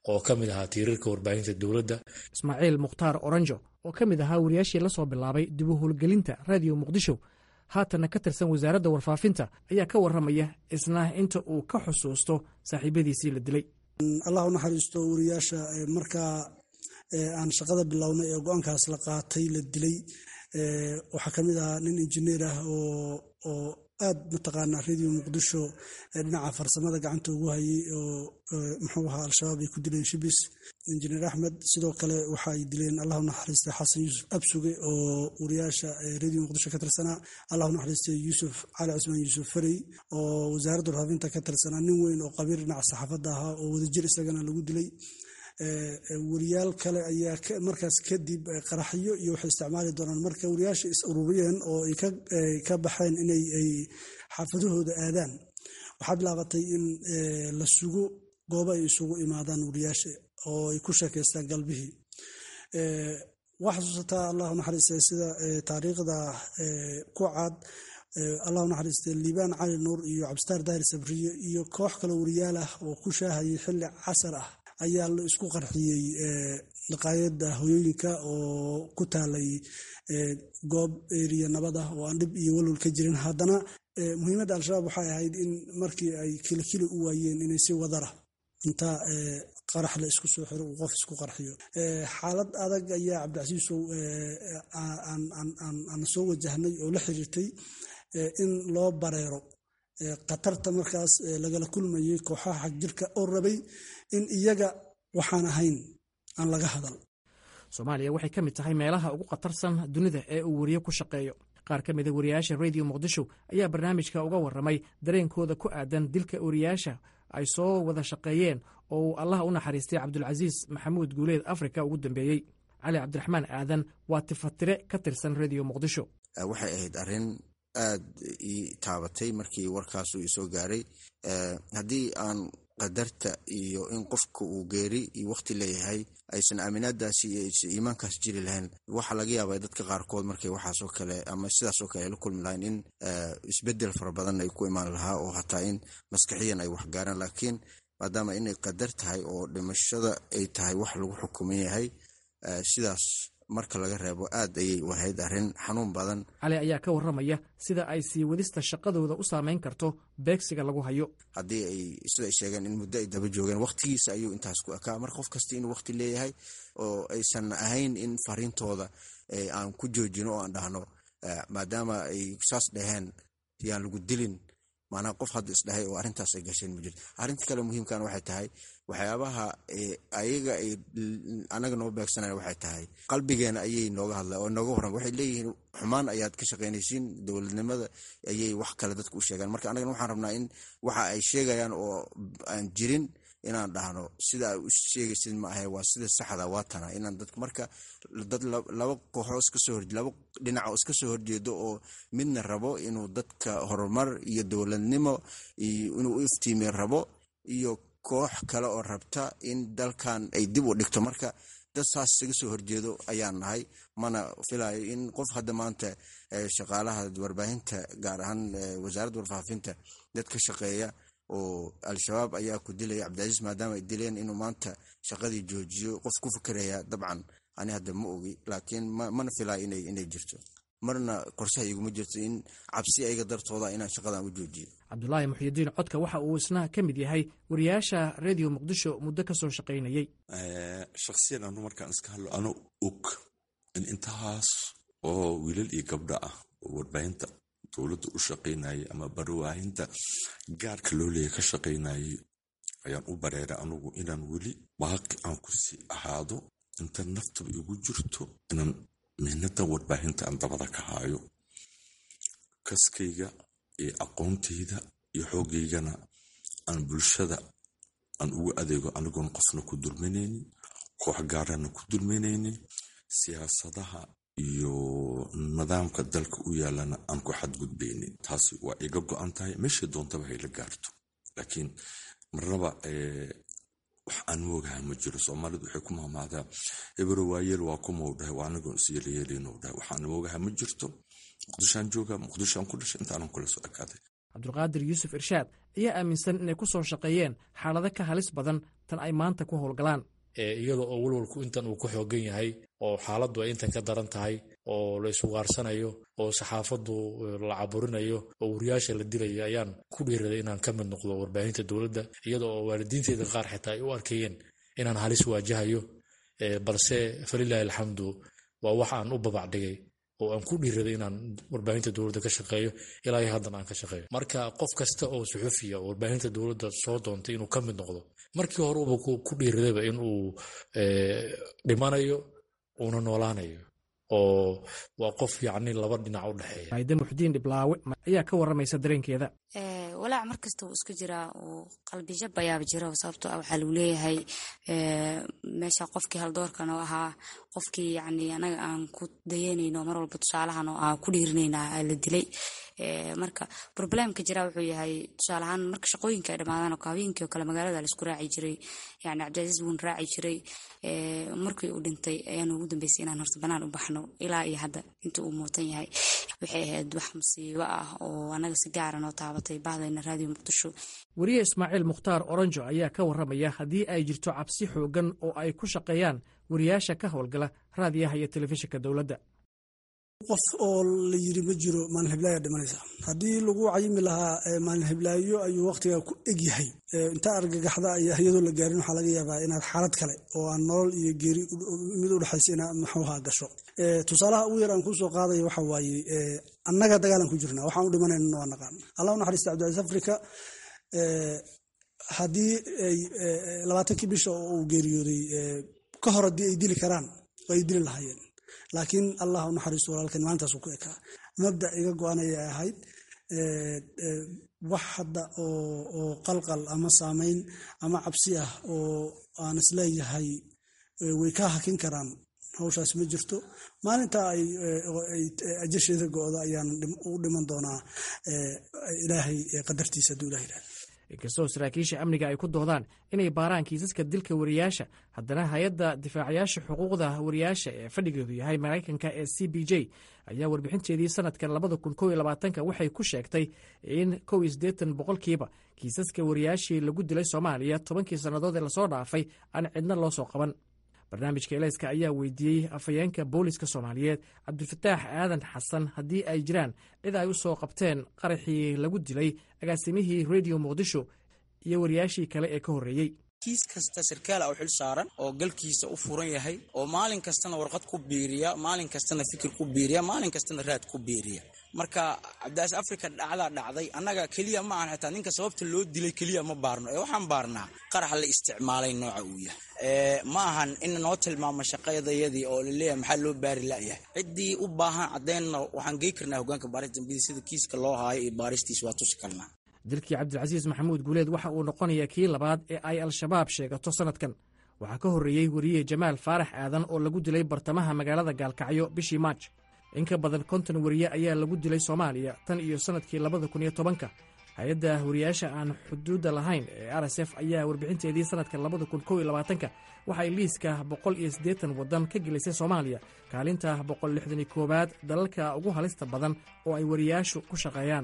oo ka mid ahaa tiirarka warbaahinta dowladda ismaaciil mukhtaar oranjo oo ka mid ahaa wariyaashii la soo bilaabay dib u howlgelinta raadiyo muqdisho haatanna ka tirsan wasaaradda warfaafinta ayaa ka warramaya isna inta uu ka xusuusto saaxiibadiisii la dilay allah u naxariisto wariyaasha markaa aan shaqada bilownay ee go-aankaas la qaatay la dilay waxaa ka mid ahaa nin injineer ah oo aad mataqaanaa radio muqdisho dhinaca farsamada gacanta ugu hayay oo muxuu ahaa al-shabaab ay ku dileen shibis injineer axmed sidoo kale waxa ay dileen allahu naxariistay xasan yuusuf absuge oo wariyaasha radio muqdisho ka tirsanaa allahu naxariistay yuusuf cali cusmaan yuusuf farey oo wasaaradda warfaafinta ka tirsanaa nin weyn oo qabiir dhinaca saxaafadda ahaa oo wadajir isagana lagu dilay wariyaal kale ayaa markaas kadib qaraxyo iyo waxay isticmaali doonaan marka wariyaasha is ururiyeen oo ay ka baxeen inay ay xaafadahooda aadaan waxaa bilaabatay in la sugo goobo ay isugu imaadaan wariyaasha oo ay ku sheekaystaan galbihii waa xasuusataa allahu naxariista sida taariikhda ku cad allahu naxariiste liibaan cali nuur iyo cabdisitaar daahir sabriye iyo koox kale wariyaal ah oo ku shaahayay xilli casar ah ayaa la isku qarxiyey dhaqaayada hoyooyinka oo ku taalay goob eriya nabad ah oo aan dhib iyo walwal ka jirin haddana muhiimadda al-shabaab waxay ahayd in markii ay kilikili u waayeen inay si wadara inta qarax la isku soo xiro uu qof isku qarxiyo xaalad adag ayaa cabdicasiisow aan soo wajahnay oo la xiriirtay in loo bareero khatarta markaas lagala kulmayay kooxaha xagjirka oo rabay in iyaga waxaan ahayn aan laga hadal soomaaliya waxay ka mid tahay meelaha ugu khatarsan dunida ee uu wariye ku shaqeeyo qaar ka mida wariyaasha radio muqdisho ayaa barnaamijka uga warramay dareenkooda ku aadan dilka wariyaasha ay soo wada shaqeeyeen oo uu allah u naxariistay cabdulcasiis maxamuud guuleed afrika ugu dambeeyey cali cabdiraxmaan aadan waa tifatire ka tirsan radio muqdisho waxay ahayd arrin aad ii taabatay markii warkaasu isoo gaaray haddii aan qadarta iyo in qofka uu geeri iyo waqti leeyahay aysan aaminaadaasi iyo iimaankaas jiri lahayn waxaa laga yaabaa dadka qaarkood markay waxaasoo kale ama sidaasoo kale ay la kulmi lahayn in isbedel fara badan ay ku imaan lahaa oo hataa in maskaxiyan ay waxgaaraan laakiin maadaama inay qadar tahay oo dhimashada ay tahay wax lagu xukuman yahay sidaas marka laga reebo aad ayay u ahayd arrin xanuun badan cali ayaa ka warramaya sida ay sii wadista shaqadooda u saameyn karto beegsiga lagu hayo haddii ay sida ay sheegeen in muddo ay daba joogeen waqtigiisa ayuu intaas ku ekaa mar qof kasta inuu waqti leeyahay oo aysan ahayn in fariintooda aan ku joojino oo aan dhahno maadaama ay saas dhaheen yaan lagu dilin maanaa qof hadda isdhahay oo arrintaas ay gasheen ma jirto arrinta kale muhiimkan waxay tahay waxyaabaha ayaga ay anaga noo beegsanaya waxay tahay qalbigeena ayay nooga hadla oo nooga warran waxay leeyihiin xumaan ayaad ka shaqaynaysiin dowladnimada ayay wax kale dadku u sheegaan marka anagana waxaan rabnaa in waxa ay sheegayaan oo aan jirin inaan dhahno sida ay u sheegaysid ma ahe waa sida saxda waa tana inaan dadku marka dad laba kooxoo iska soo hor laba dhinac oo iska soo horjeedo oo midna rabo inuu dadka horumar iyo dowladnimo inuu u iftiimiyo rabo iyo koox kale oo rabta in dalkan ay dib u dhigto marka dad saas isaga soo horjeedo ayaan nahay mana filayo in qof hadda maanta shaqaalaha warbaahinta gaar ahaan wasaaradda warfaafinta dad ka shaqeeya oo al-shabaab ayaa ku dilaya cabdicasiis maadaama ay dileen inuu maanta shaqadii joojiyo qof ku fikeraya dabcan ani hadda ma ogi laakiin mana filayo inay jirto marna qorshaha iguma jirto in cabsi ayaga dartooda inaan shaqadan u joojiyo cabdulaahi muxyidiin codka waxa uu isna ka mid yahay wariyaasha radio muqdisho muddo ka soo shaqaynayey shakhsiyan anu markaan iska hadlo ano og in intahaas oo wiilal iyo gabdho ah oo warbaahinta dowladda u shaqaynayay ama barwaahinta gaarka loo leeya ka shaqaynayay ayaan u bareeray anugu inaan weli baaqi aan ku sii ahaado inta naftaba igu jirto inaan mihnadan warbaahinta aan dabada ka haayo kaskayga iyo aqoontayda iyo xoogaygana aan bulshada aan ugu adeego anigoon qofna ku dulminaynin koox gaarana ku dulminaynin siyaasadaha iyo nidaamka dalka u yaalana aan ku xadgudbaynin taasi waa iga go-an tahay meeshay doontaba hayla gaarto laakiin marnaba wax aan moogaha ma jiro soomaalidu waxay ku mahmaadaa ebero waayeel waa kumau dhahay waa anigoon isyeelayeelinu dhahay waxaan moogaha ma jirto muqdishoaan jooga muqdishoaan ku dhashay intaanan kula soo ekaaday cabdulqaadir yuusuf irshaad ayaa aaminsan inay ku soo shaqeeyeen xaalado ka halis badan tan ay maanta ku howlgalaan iyada oo walwalku intan uu ku xoogan yahay oo xaaladdu ay intan ka daran tahay oo la isugaarsanayo oo saxaafaddu la caburinayo oo wariyaasha la dilayo ayaan ku dhiiraday inaan ka mid noqdo warbaahinta dowladda iyada oo waalidiinteyda qaar xitaa ay u arkayeen inaan halis waajahayo balse falilaahi alxamdu waa wax aan u babacdhigay oo aan ku dhiiraday inaan warbaahinta dowladda ka shaqeeyo ilaa iyo haddan aan ka shaqeeyo marka qof kasta oo suxufiya oo warbaahinta dowladda soo doontay inuu ka mid noqdo markii horeuba ku dhiiradayba in uu dhimanayo uuna noolaanayo oo waa qof yacni laba dhinac u dhexeeya maayda muxdiin dhiblaawe ayaa ka warramaysa dareenkeeda walaac mar kasta wuu isku jiraa uu qalbijab ayaaba jira sababto ah waxaa lagu leeyahay meesha qofkii haldoorkan oo ahaa qofkii yani anaga aan ku dayanayno mar walba tusaalahan oo aan ku dhiirinayna la dilay marka problemka jira wuxuu yahay tusaalahaan marka shaqooyinka ay dhamaadaan oo habeenkii oo kale magaalada laisku raaci jiray yani cabdicaziiz wuun raaci jiray markii uu dhintay ayaanu ugu dambeysay inaan horta banaan u baxno ilaa iyo hadda inta uu muutan yahay waxay ahayd wax musiibo ah oo anaga si gaara noo taabatay bahdayna raadiyo muqdisho weriye ismaaciil mukhtaar oronjo ayaa ka warramaya haddii ay jirto cabsi xoogan oo ay ku shaqeeyaan wariyaasha ka howlgala raadiyaha iyo telefishinka dowladda qof oo la yiri ma jiro maalin hiblaayo dhimanaysa haddii lagu cayimi lahaa maalin hiblaayo ayuu wakhtigaa ku egyahay intaa argagaxda iyo iyadoo la gaarin waxaa laga yaabaa inaad xaalad kale oo aan nolol iyo geeri mid u dhexaysa inaad maxuuha gasho tusaalaha ugu yar aan kusoo qaadaya waxa waaye annaga dagaalan ku jirnaa waxaan u dhimanayna waa naqaan allah u naxariista cabdicaiis afrika haddii ay labaatankii bisha oo uu geeriyooday ka hor haddii ay dili karaan oo ay dili lahaayeen laakiin allah u naxariisto walaalkan maalintaas ku ekaa mabda iga go-anayay ahayd wax hadda oo qalqal ama saamayn ama cabsi ah oo aan isleeyahay way ka hakin karaan hawshaas ma jirto maalintaa ay ajasheeda go-do ayaan u dhiman doonaa ilaahay qadartiisa hadduu ilah yidhahda inkastoo saraakiisha amniga ay ku doodaan inay baaraan kiisaska dilka wariyaasha haddana hay-adda difaacayaasha xuquuqda wariyaasha ee fadhigeedu yahay maraykanka ee c b j ayaa warbixinteedii sanadkan labada kun kow iyo labaatanka waxay ku sheegtay in kow iyo siddeetan boqolkiiba kiisaska wariyaashii lagu dilay soomaaliya tobankii sannadood ee lasoo dhaafay aan cidna loo soo qaban barnaamijka elayska ayaa weydiiyey afhayeenka booliska soomaaliyeed cabdifataax aadan xasan haddii ay jiraan cid ay u soo qabteen qaraxii lagu dilay agaasimihii rediyo muqdisho iyo wariyaashii kale ee ka horreeyey kiis kasta sarkaal u xil saaran oo galkiisa u furan yahay oo maalin kastana warqad ku biiriya maalin kastana fikir ku biiriya maalin kastana raad ku biiriya marka cabdicaas africa dhacdaa dhacday annaga keliya ma ahan xitaa ninka sababta loo dilay keliya ma baarno ee waxaan baarnaa qarax la isticmaalay nooca uu yahay ma ahan in noo tilmaamo shaqadayadii oo laleeyahay maxaa loo baari la'yahay ciddii u baahan caddeynna waxaan gey karnaa hogaanka baaris dambiyada sida kiiska loo haayo iyo baaristiis waa tusi karnaa dilkii cabdilcasiis maxamuud guuleed waxa uu noqonayaa kii labaad ee ay al-shabaab sheegato sannadkan waxaa ka horreeyey weriye jamaal faarax aadan oo lagu dilay bartamaha magaalada gaalkacyo bishii maaj in ka badan konton weriye ayaa lagu dilay soomaaliya tan iyo sannadkii labada kun iyo tobanka hay-adda wariyaasha aan xuduudda lahayn ee r s f ayaa warbixinteedii sannadka labada kun kow iyo labaatanka waxay liiska boqol iyo siddeetan waddan ka gelisay soomaaliya kaalinta boqol lixdan iyo koowaad dalalka ugu halista badan oo ay wariyaashu ku shaqeeyaan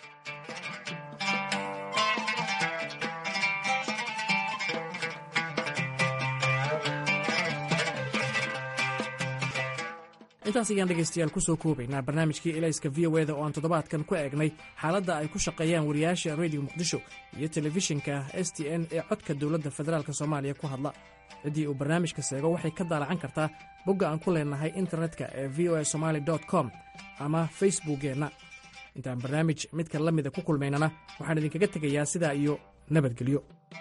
intaas ayaan dhegaystayaal ku soo koobaynaa barnaamijkii elayska v o eda oo aan toddobaadkan ku eegnay xaaladda ay ku shaqeeyaan wariyaasha rediyo muqdisho iyo telefishinka s t n ee codka dowladda federaalk soomaaliya ku hadla ciddii uu barnaamijka seego waxay ka daalacan kartaa bogga aan ku leenahay internetka ee v o a somaali com ama facebookkeenna intaan barnaamij midka la mida ku kulmaynana waxaan idinkaga tegayaa sidaa iyo nabadgelyo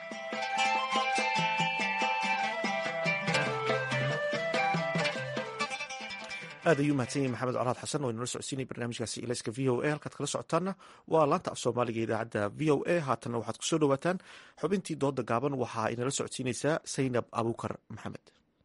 aad ayuu mahadsan yahay maxamed colaad xasan oo inala socodsiinay barnaamijkaasi ilayska v o a halkaad kala socotaanna waa laanta af soomaaliga idaacadda v o a haatanna waxaad kusoo dhowaataan xubintii dooda gaaban waxaa inala socodsiinaysaa saynab abuukar maxamed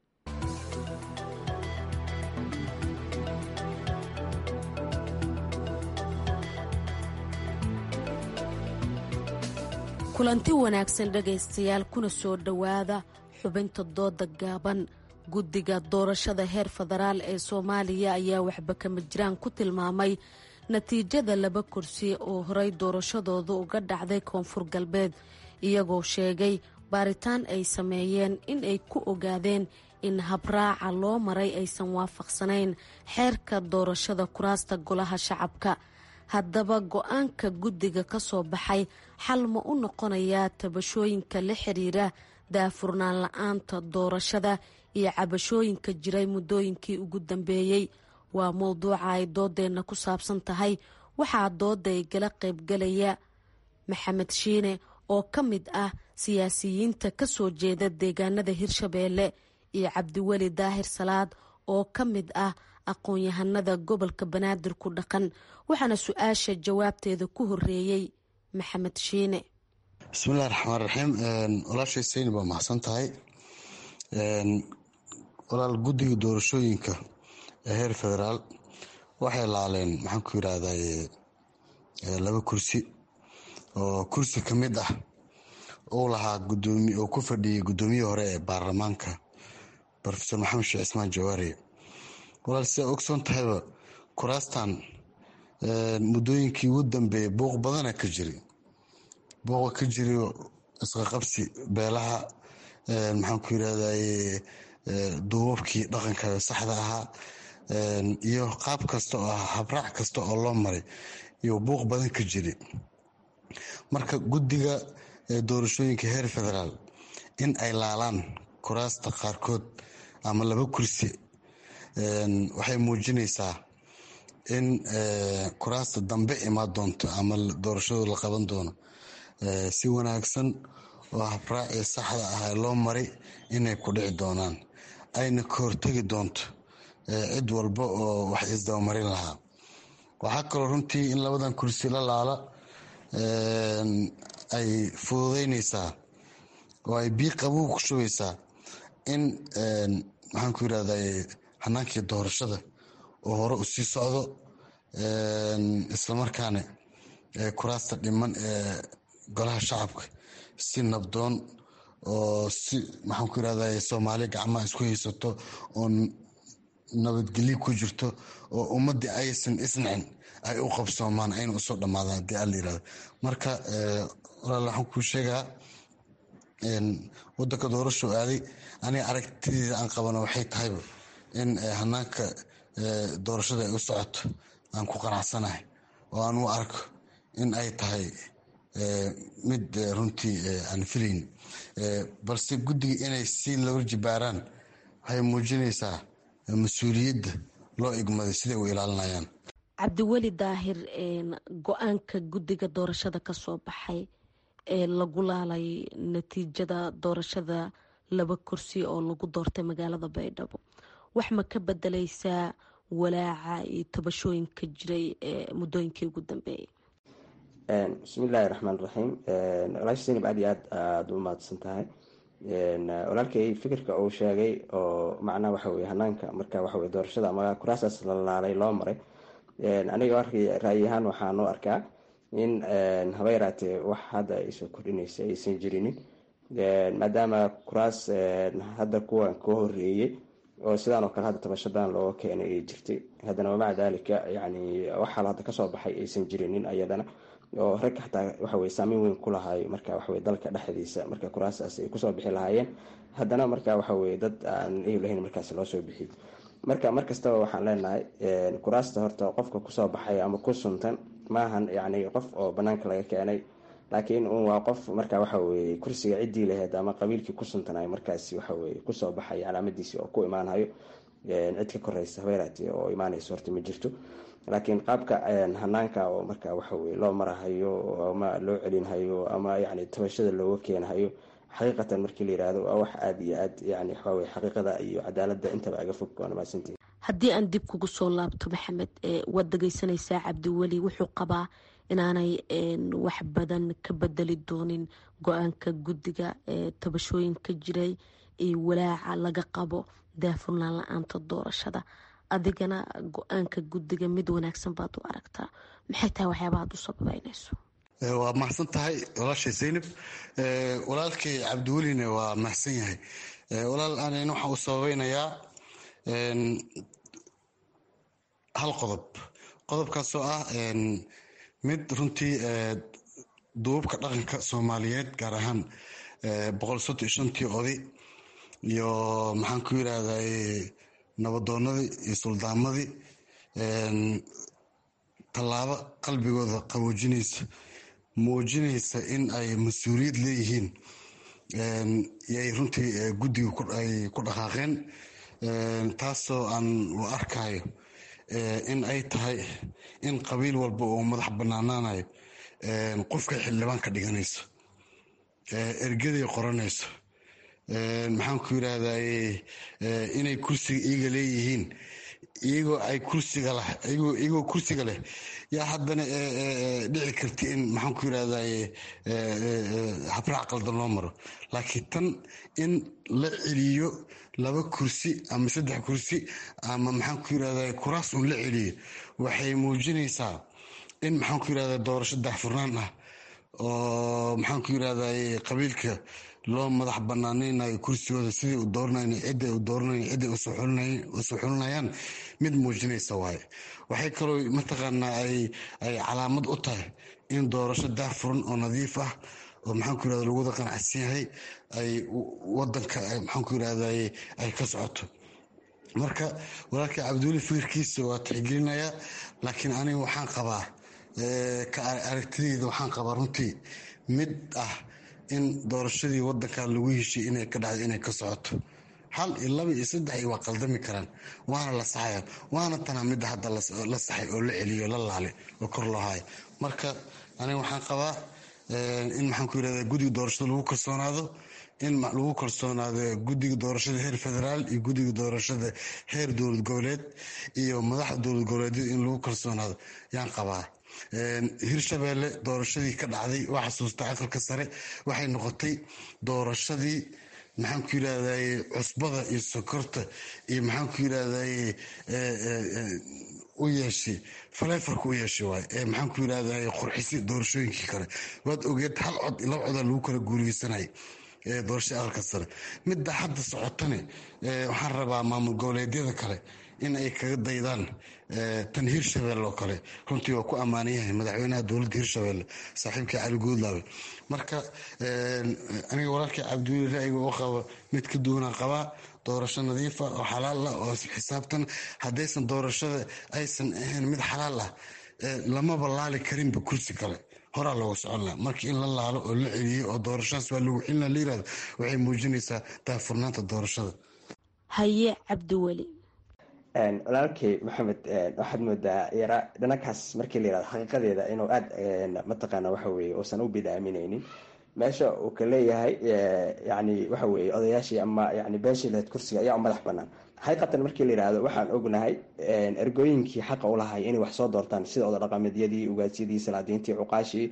kulanti wanaagsan dhegaystayaal kuna soo dhowaada xubinta dooda gaaban guddiga doorashada heer federaal ee soomaaliya ayaa waxba kama jiraan ku tilmaamay natiijada laba kursi oo horey doorashadooda uga dhacday koonfur galbeed iyagoo sheegay baaritaan ay sameeyeen in ay ku ogaadeen in habraaca loo maray aysan waafaqsanayn xeerka doorashada kuraasta golaha shacabka haddaba go-aanka guddiga ka soo baxay xal ma u noqonayaa tabashooyinka la xiriira daafurnaan la-aanta doorashada iyo cabashooyinka jiray muddooyinkii ugu dambeeyey waa mowduuca ay doodeenna ku saabsan tahay waxaa dooda igala qaybgalaya maxamed shiine oo ka mid ah siyaasiyiinta ka soo jeeda deegaanada hirshabeelle iyo cabdiweli daahir salaad oo ka mid ah aqoon-yahanada gobolka banaadir ku dhaqan waxaana su-aasha jawaabteeda ku horeeyey maxamed shiine bismillahi raxmaan raxiim walaashay sayni baa mahadsan tahay walaal guddiga doorashooyinka ee heer federaal waxay laaleen maxaan ku yidhaahday laba kursi oo kursi ka mid ah uu lahaa gudoomi oo ku fadhiyay guddoomiyihii hore ee baarlamaanka rofeor maxamed sheekh cismaan jawaari walaal sidaa ogsoon tahayba kuraastan muddooyinkii ugu dambeeyay buuq badana ka jiri buuqa ka jiriyo isqaqabsi beelaha maxaan ku yidhahday duubabkii dhaqanka saxda ahaa iyo qaab kasta oo ah habraac kasta oo loo maray iyo buuq badan ka jiri marka guddiga doorashooyinka heer federaal in ay laalaan kuraasta qaarkood ama laba kursi waxay muujinaysaa in kuraasta dambe imaan doonto ama doorashadu la qaban doono si wanaagsan oo habraacii saxda ah loo maray inay ku dhici doonaan ayna ka hortegi doonto cid walba oo wax isdabamarin lahaa waxaa kaloo runtii in labadan kursi la laala ay fududeynaysaa oo ay bii qabow ku shubaysaa in maxaan ku yidhahday hanaankii doorashada oo hore u sii socdo islamarkaana kuraasta dhiman ee golaha shacabka si nabdoon oo si maxaan ku yidhahday soomaali gacmaha isku haysato oo nabadgelyo ku jirto oo ummadii aysan isnacin ay u qabsoomaan ayna usoo dhammaadaan haddii alla yirahdo marka walaal waxaan kuu sheegaa wadanka doorasho aaday aniga aragtideeda aan qabana waxay tahayba in hanaanka doorashada ay u socoto aan ku qanacsanahay oo aan u arko in ay tahay mid runtii aan filayn balse guddiga inay si laba jibaaraan waxay muujinaysaa mas-uuliyadda loo igmaday siday u ilaalinayaan cabdiweli daahir go-aanka guddiga doorashada ka soo baxay ee lagu laalay natiijada doorashada laba kursi oo lagu doortay magaalada baydhabo wax ma ka bedeleysaa walaaca iyo tabashooyinka jiray ee muddooyinkii ugu dambeeyay bismillaahi raxmaan raxiim walaashi sinib aad iyo aad aada u mahadsan tahay walaalkay fikirka uu sheegay oo macnaha waxa weye hanaanka marka waxa weye doorashada ama kuraasaas la laalay loo maray aniga arkay ra'yi ahaan waxaan u arkaa in haba yaraatee wax hadda ay soo kordhinaysa aysan jirinin maadaama kuraas hadda kuwan ka horeeyey oo sidaan oo kale hadda tabashadan looga keenay ay jirtay haddana wamaca daalika yani waxaal hadda kasoo baxay aysan jirinin ayadana oo rag xataa waxaweye saameyn weyn ku lahaay marka waxaweye dalka dhexdiisa marka kuraasaas ay kusoo bixi lahaayeen haddana marka waxaweye dad aan eyu lahayn markaas loo soo bixiy marka mar kastaba waxaan leenahay kuraasta horta qofka kusoo baxay ama ku suntan maahan yani qof oo banaanka laga keenay laakiin un waa qof marka waxaweye kursiga ciddii laheyd ama qabiilkii ku suntanay markaas waxaweye kusoo baxay calaamadiisi oo ku imaanhayo cid ka koreysa habeeraati oo imaanayso horta ma jirto laakiin qaabka hanaanka oo marka waxaweye loo marahayo ama loo celinhayo ama yani tabashada looga keenhayo xaqiiqatan markii la yirahdo waa wax aada iyo aad yani waxaweye xaqiiqada iyo cadaalada intaba aga fog waana mahadsantihi haddii aan dib kugu soo laabto maxamed waad dhegeysanaysaa cabdiweli wuxuu qabaa inaanay wax badan ka bedeli doonin go-aanka guddiga ee tabashooyinka jiray iyo walaaca laga qabo daafurnaan la-aanta doorashada adigana go-aanka guddiga mid wanaagsan baad u aragtaa maxay tahay waxyaaba aad u sababeynayso waa mahadsan tahay walaashay zaynab walaalkay cabdiweline waa mahadsan yahay walaal anan waxaan u sababeynayaa hal qodob qodobkaasoo ah mid runtii duubabka dhaqanka soomaaliyeed gaar ahaan boqol soddon iyo shantii oday iyo maxaan ku yirahday nabadoonadii iyo suldaamadii tallaabo qalbigooda qaboojinaysa muujinaysa in ay mas-uuliyad leeyihiin yay runtii guddiga ay ku dhaqaaqeen taasoo aan u arkayo in ay tahay in qabiil walba oo madax banaanaanayo qofka xildhibaan ka dhiganayso ergaday qoranayso maxaan ku yirahday inay kursiga iyaga leeyihiin iyagoo ay kursiga leh iyagoo kursiga leh yaa haddana dhici karta in maxaan ku yirahday habraac qaldan loo maro laakiin tan in la celiyo laba kursi ama saddex kursi ama maxaan ku yirahday kuraas un la celiyo waxay muujinaysaa in maxaan ku yirahday doorasho daahfurnaan ah oo maxaan ku yirahday qabiilka loo madax banaaneynayo kursigooda sidai u dooranayn cidda u dooranayn cidda usoo xulinayaan mid muujinaysa waaye waxay kaloo mataqaanaa ay ay calaamad u tahay in doorasho daahfuran oo nadiif ah oo maxaan ku yirahda lagu wada qanacsan yahay ay wadanka maxaan ku yirahday ay ka socoto marka walaalkii cabdiweli fikirkiisa waa tixgelinayaa laakiin aniga waxaan qabaa ka aragtideyda waxaan qabaa runtii mid ah in doorashadii wadanka lagu heshiy inay ka dhacdo inay ka socoto hal iyo laba iyo saddex iyo waa qaldami karaan waana la saxaya waana tanaa midda hadda la saxay oo la celiyo la laale oo kor loo hayo marka aniga waxaan qabaa in maxaan ku yirahda guddiga doorashada lagu kalsoonaado in lagu kalsoonaado guddiga doorashada heer federaal iyo guddiga doorashada heer dowlad goboleed iyo madaxda dowlad goboleedyada in lagu kalsoonaado yaan qabaa hirshabeelle doorashadii ka dhacday waa xasuusta aqalka sare waxay noqotay doorashadii maxaan ku yirahday cusbada iyo sokorta iyo maxaan ku yirahday u yeeshay faleefarka u yeeshay waay ee maxaan ku yirahday qurxisi doorashooyinkii kale waad ogeed hal cod laba codaa lagu kala guuleysanay doorashada aqalka sare midda hadda socotane waxaan rabaa maamul goboleedyada kale in ay kaga daydaan tan hirshabelle oo kale runtii waa ku ammaanan yahay madaxweynaha dowladda hirshabelle saaxiibkii cali guudlaabe marka aniga walaalkii cabdiweli ra'yiga u qaba mid ka duwanaan qabaa doorasho nadiifa oo xalaal ah oo xisaabtan haddaysan doorashada aysan ahayn mid xalaal ah lamaba laali karinba kursi kale horaa looga socon laha marka in la laalo oo la celiyo oo doorashadaas waa lagu celina la yirahdo waxay muujinaysaa daafurnaanta doorashada haye cabdiweli walaalkey maxamed waxaad moodaa yara dhanakaas markii la yirahdo xaqiiqadeeda inuu aada mataqaana waxa weye uusan u bidaamineynin meesha uu ka leeyahay yani waxa weye odayaashii ama yani beeshii lahayd kursiga ayaa u madax banaan xaqiiqatan markii la yirahdo waxaan ognahay ergooyinkii xaqa u lahay inay wax soo doortaan sida oda dhaqameedyadii ugaasyadii salaadiintii cuqaashii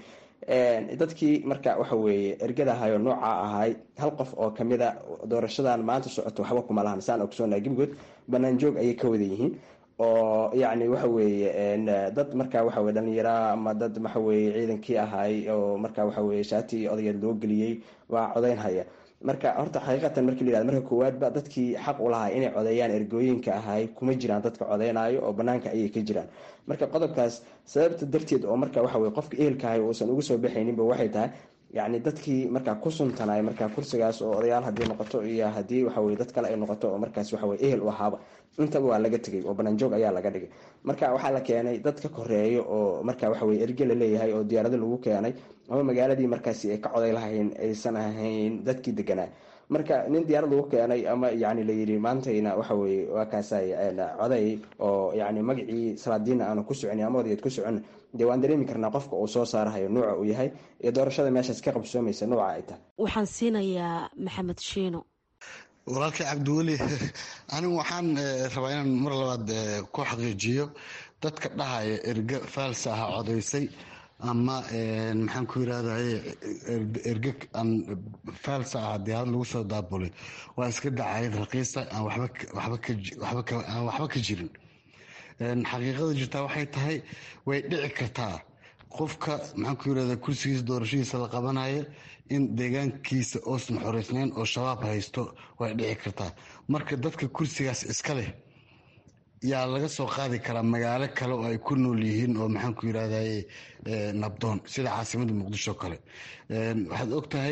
dadkii marka waxa weeye ergadahayo nooca ahay hal qof oo kamida doorashadan maanta socoto waxba kuma lahan saan ogsoonaha gebigood banaanjoog ayay ka wada yihiin oo yacni waxa weeye dad marka waxa weye dhalinyara ama dad waxa weye ciidankii ahay oo marka waxa weye shaati odageed loo geliyey waa codeyn haya marka horta xaqiiqatan markii la yirahdo marka koowaadba dadkii xaq u lahaa inay codeeyaan ergooyinka ahay kuma jiraan dadka codeynayo oo banaanka ayay ka jiraan marka qodobkaas sababta darteed oo marka waxa weye qofka ehelka ahay uusan uga soo baxayninba waxay tahay yacni dadkii markaa ku suntanay markaa kursigaas oo odayaal haddii noqoto iyo haddii waxaweye dad kale ay noqoto oo markaas waxaweye ehel u ahaaba intaba waa laga tegay oo banaanjoog ayaa laga dhigay marka waxaa la keenay dad ka koreeyo oo marka waxaweye erge la leeyahay oo diyaarado lagu keenay ama magaaladii markaasi ay ka coday lahayn aysan ahayn dadkii deganaa marka nin diyaarad lagu keenay ama yani layiri maantayna waxaweye waa kaasay coday oo yani magacii salaadiina aanu ku socon ama odageed ku socon dee waan dareemi karnaa qofka uu soo saarahayo nuuca uu yahay iyo doorashada meeshaas ka qabsoomaysa nuuca ay tahay waxaan siinayaa maxamed shiino walaalkii cabdiweli anigu waxaan rabaa inaan mar labaad ku xaqiijiyo dadka dhahaya erge faalsa ah codaysay ama maxaan ku yirahday erge aan faalsa ah diyaarad lagu soo daabulay waa iska dacayad raqiisa aan waxba ka jirin xaqiiqada jirtaa waxay tahay way dhici kartaa qofka maxaan ku yirahda kursigiisa doorashadiisa la qabanayo in deegaankiisa oosan xoreysnayn oo shabaab haysto way dhici kartaa marka dadka kursigaas iska leh yaa laga soo qaadi karaa magaalo kale oo ay ku nool yihiin oo maxaanku yirahdaye nabdoon sida caasimada muqdisho kale waxaad og tahay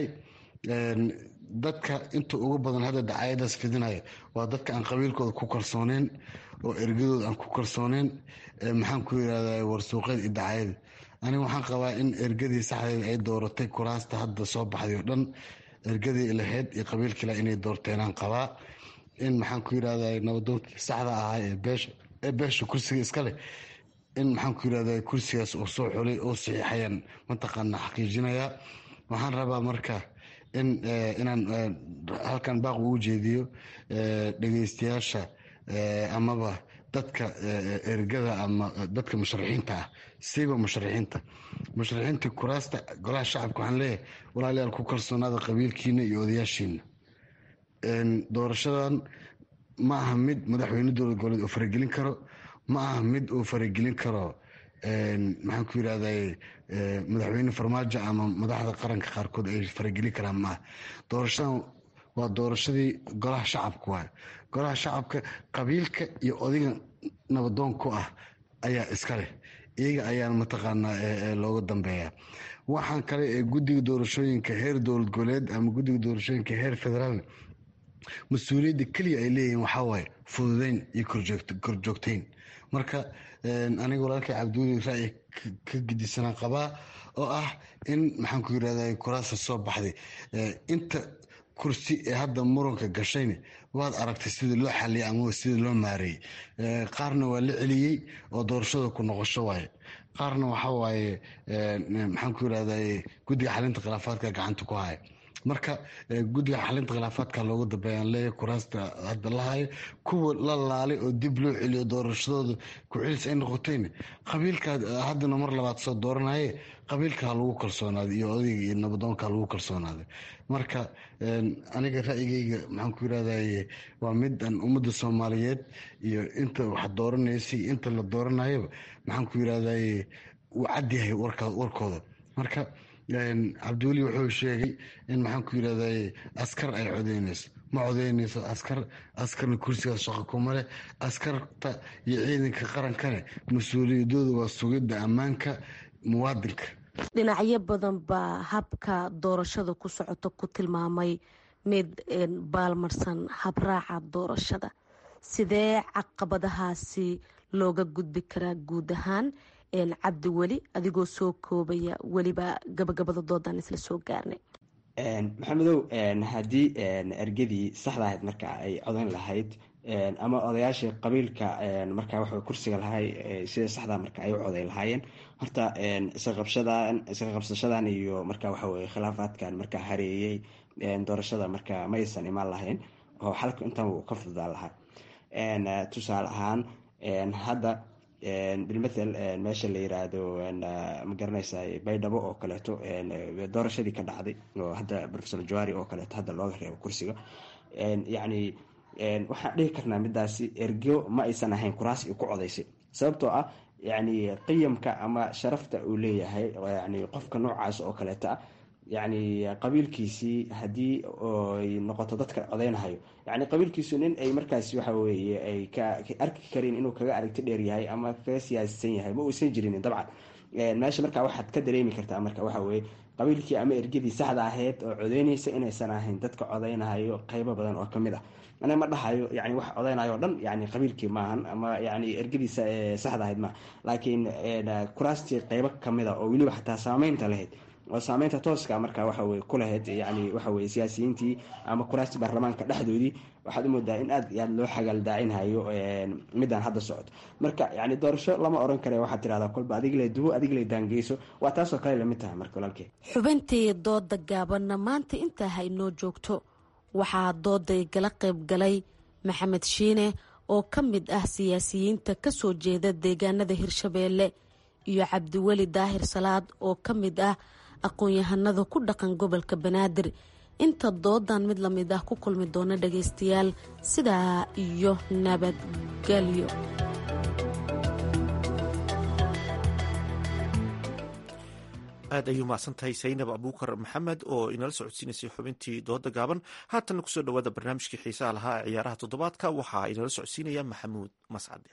dadka inta ugu badan hadda dacayadaas fidinaya waa dadka aan qabiilkooda ku kalsooneyn oo ergadooda aan ku kalsooneyn maxaanku yirahda warsuuqeed iyo dacayada aniga waxaan qabaa in ergadii saxdeeda ay dooratay kuraasta hadda soo baxday oo dhan ergadii lahayd iyo qabiilkiila inay doorteenaan qabaa in maxaanku yirahda nabadoonkii saxda ahaa ee beesha kursiga iskaleh in maxaanku yirahda kursigaas uu soo xulay oo saxiixayaan mataqaana xaqiijinayaa waxaan rabaa marka in inaan halkan baaq ugu jeediyo dhegeystayaasha amaba dadka ergada ama dadka musharaxiinta ah siiba musharaxiinta musharaxiinta kuraasta golaha shacabka waxaan leeyahay walaalayaal ku kalsoonaada qabiilkiina iyo odayaashiina doorashadan ma aha mid madaxweyne dowlad goboleed uu faragelin karo ma aha mid uu faragelin karo maxaan ku yirahday madaxweyne farmaajo ama madaxda qaranka qaarkood ay faragelin karaan maaha doorashadan waa doorashadii golaha shacabka waay golaha shacabka qabiilka iyo odiga nabadoon ku ah ayaa iska leh iyaga ayaan mataqaanaa looga dambeeya waxaan kale ee guddiga doorashooyinka heer dowlad goboleed ama guddiga doorashooyinka heer federaalna mas-uuliyadda keliya ay leeyihiin waxaa waaye fududeyn iyo korjoogteyn marka aniga walaalkay cabdiweli ra'yi ka gedisanaan qabaa oo ah in maxaan ku yirahda kuraasta soo baxday inta kursi ee hadda muranka gashayna waad aragtay sida loo xaliyay ama sida loo maareeyey qaarna waa la celiyey oo doorashada ku noqosho waaye qaarna waxa waaye maxaan ku yirahda guddiga xalinta khilaafaadka gacanta ku haya marka guddiga xalinta khilaafaadka looga dambeeyaan leeyahay kuraasta hadda la hayo kuwa la laalay oo dib loo celiyo doorashadooda ku-celis ay noqotayna qabiilka haddana mar labaad soo dooranaye qabiilka ha lagu kalsoonaaday iyo odayga iyo nabadoonka ha lagu kalsoonaaday marka aniga ra'yigayga maxaan ku yirahdaye waa mid aan ummadda soomaaliyeed iyo inta wax dooranaysay inta la dooranayaba maxaan ku yirahdaye uu cadyahay warkooda marka cabdiweli wuxuu sheegay in maxaan ku yirahday askar ay codeynayso ma codeynayso askar askarna kursigaas shaqo kuma leh askarta iyo ciidanka qarankane mas-uuliyadooda waa sugidda ammaanka muwaadinka dhinacyo badan baa habka doorashada ku socota ku tilmaamay mid baalmarsan habraaca doorashada sidee caqabadahaasi looga gudbi karaa guud ahaan cabdi weli adigoo soo koobaya weliba gabagabada doodan isla soo gaarnay maxamedow haddii ergadii saxda ahayd marka ay codan lahayd ama odayaashii qabiilka marka waxa kursiga lahay sida saxda marka ay u coday lahaayeen horta isqabshadan isqa qabsashadan iyo marka waxa weye khilaafaadkan marka hareeyey doorashada marka ma aysan imaan lahayn oo xalka intan uu ka fududaan lahaa tusaale ahaan hadda bilmathel meesha la yiraahdo ma garanaysa baydhabo oo kaleeto doorashadii ka dhacday oo hadda profesor jawari oo kaleeto hadda looga reebo kursiga yacni waxaan dhihi karnaa midaasi ergo ma aysan ahayn kuraas i ku codaysay sababtoo ah yacni qiyamka ama sharafta uu leeyahay yani qofka noocaas oo kaleeto ah yacni qabiilkiisii haddii ay noqoto dadka codeynahayo yani qabiilkiisu nin ay markaas waxa weye ay ka arki karin inuu kaga aragti dheer yahay ama kaga siyaasisan yahay ma uusan jirinin dabcan meesha markaa waxaad ka dareemi kartaa marka waxa weye qabiilkii ama ergadii saxda ahayd oo codeynaysa inaysan ahayn dadka codeynahayo qeybo badan oo kamid ah ana ma dhahayo yani wax codeynayo o dhan yani qabiilkii maahan ama yani ergadii saxda ahayd maaha laakiin kuraastii qeybo kamid a oo weliba xataa saameynta lahayd oo saameynta tooska marka waxaweye ku lahayd yani waxaweye siyaasiyiintii ama kuraastii baarlamaanka dhexdoodii waxaad u moodaa in aad aad loo xagaaldaacinayo midaan hadda socoto marka yani doorasho lama oran kare waxaad tirahdaa kolba adigle dubo adigle daangeyso waa taasoo kale lamid tahay marka walaalkee xubintii dooda gaabanna maanta intaa haynoo joogto waxaa dooday gala qayb galay maxamed shiine oo ka mid ah siyaasiyiinta kasoo jeeda deegaanada hirshabeelle iyo cabdiweli daahir salaad oo ka mid ah aqoon-yahanada ku dhaqan gobolka banaadir inta doodan mid lamid ah ku kulmi doona dhagaystayaal sidaa iyo nabadgelyo aad ayuu mahadsan tahay saynab abuukar maxamed oo inala socodsiinaysay xubintii dooda gaaban haatanna kusoo dhowaada barnaamijkii xiisaha lahaa ee ciyaaraha toddobaadka waxaa inala socodsiinaya maxamuud mascade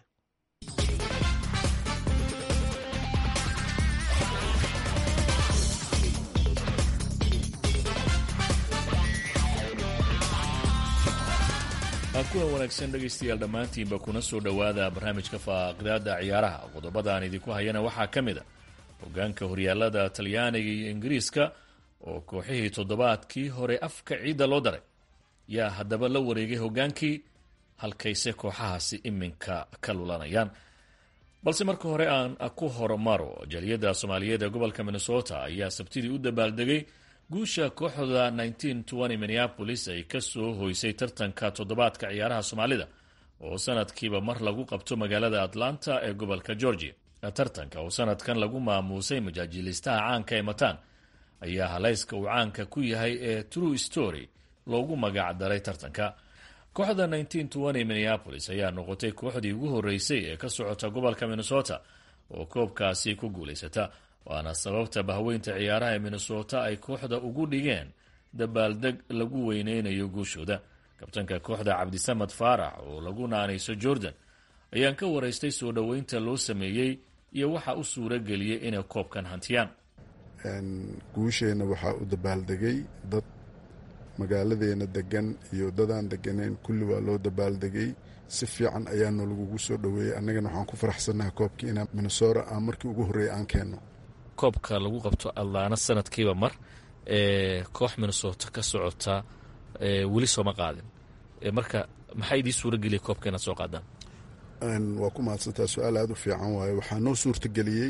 kulan wanaagsan dhegaystayaal dhammaantiinba kuna soo dhowaada barnaamijka faaqidaada ciyaaraha qodobada aan idinku hayana waxaa ka mid a hogaanka horyaalada talyaaniga iyo ingiriiska oo kooxihii toddobaadkii hore afka ciidda loo daray yaa haddaba la wareegay hogaankii halkayse kooxahaasi iminka ka lulanayaan balse marka hore aan ku hormaro jaliyadda soomaaliyeed ee gobolka minnesota ayaa sabtidii u dabaaldegay guusha kooxda minneapolis ay ka soo hoysay tartanka toddobaadka ciyaaraha soomaalida oo sanadkiiba mar lagu qabto magaalada atlanta ee gobolka georgia tartanka oo sanadkan lagu maamuusay majaajilistaha caanka ee mataan ayaa halayska uu caanka ku yahay ee true story loogu magac daray tartanka kooxda minneapolis ayaa noqotay kooxdii ugu horeysay ee ka socota gobolka minnesota oo koobkaasi ku guulaysata waana sababta bahweynta ciyaaraha ee minnesota ay kooxda ugu dhigeen dabaaldeg lagu weyneynayo guushooda kabtanka kooxda cabdisamad faarax oo lagu naanayso jordan ayaan ka waraystay soo dhoweynta loo sameeyey iyo waxa u suura geliyey inay koobkan hantiyaan guusheenna waxaa u dabaaldegay dad magaaladeena degan iyo dadaan deganayn kulli waa loo dabaaldegay si fiican ayaana lagugu soo dhoweeyey annagana waxaan ku faraxsannahay koobkii inaan minnesota aan markii ugu horreeyay aan keenno koobka lagu qabto adlaana sanadkiiba mar ee koox minnesota ka socota weli sooma qaadin marka maxaa idii suura geliyay koobka inaad soo qaadaan waa ku mahadsantaa su-aal aada u fiican waaye waxaa noo suurtageliyey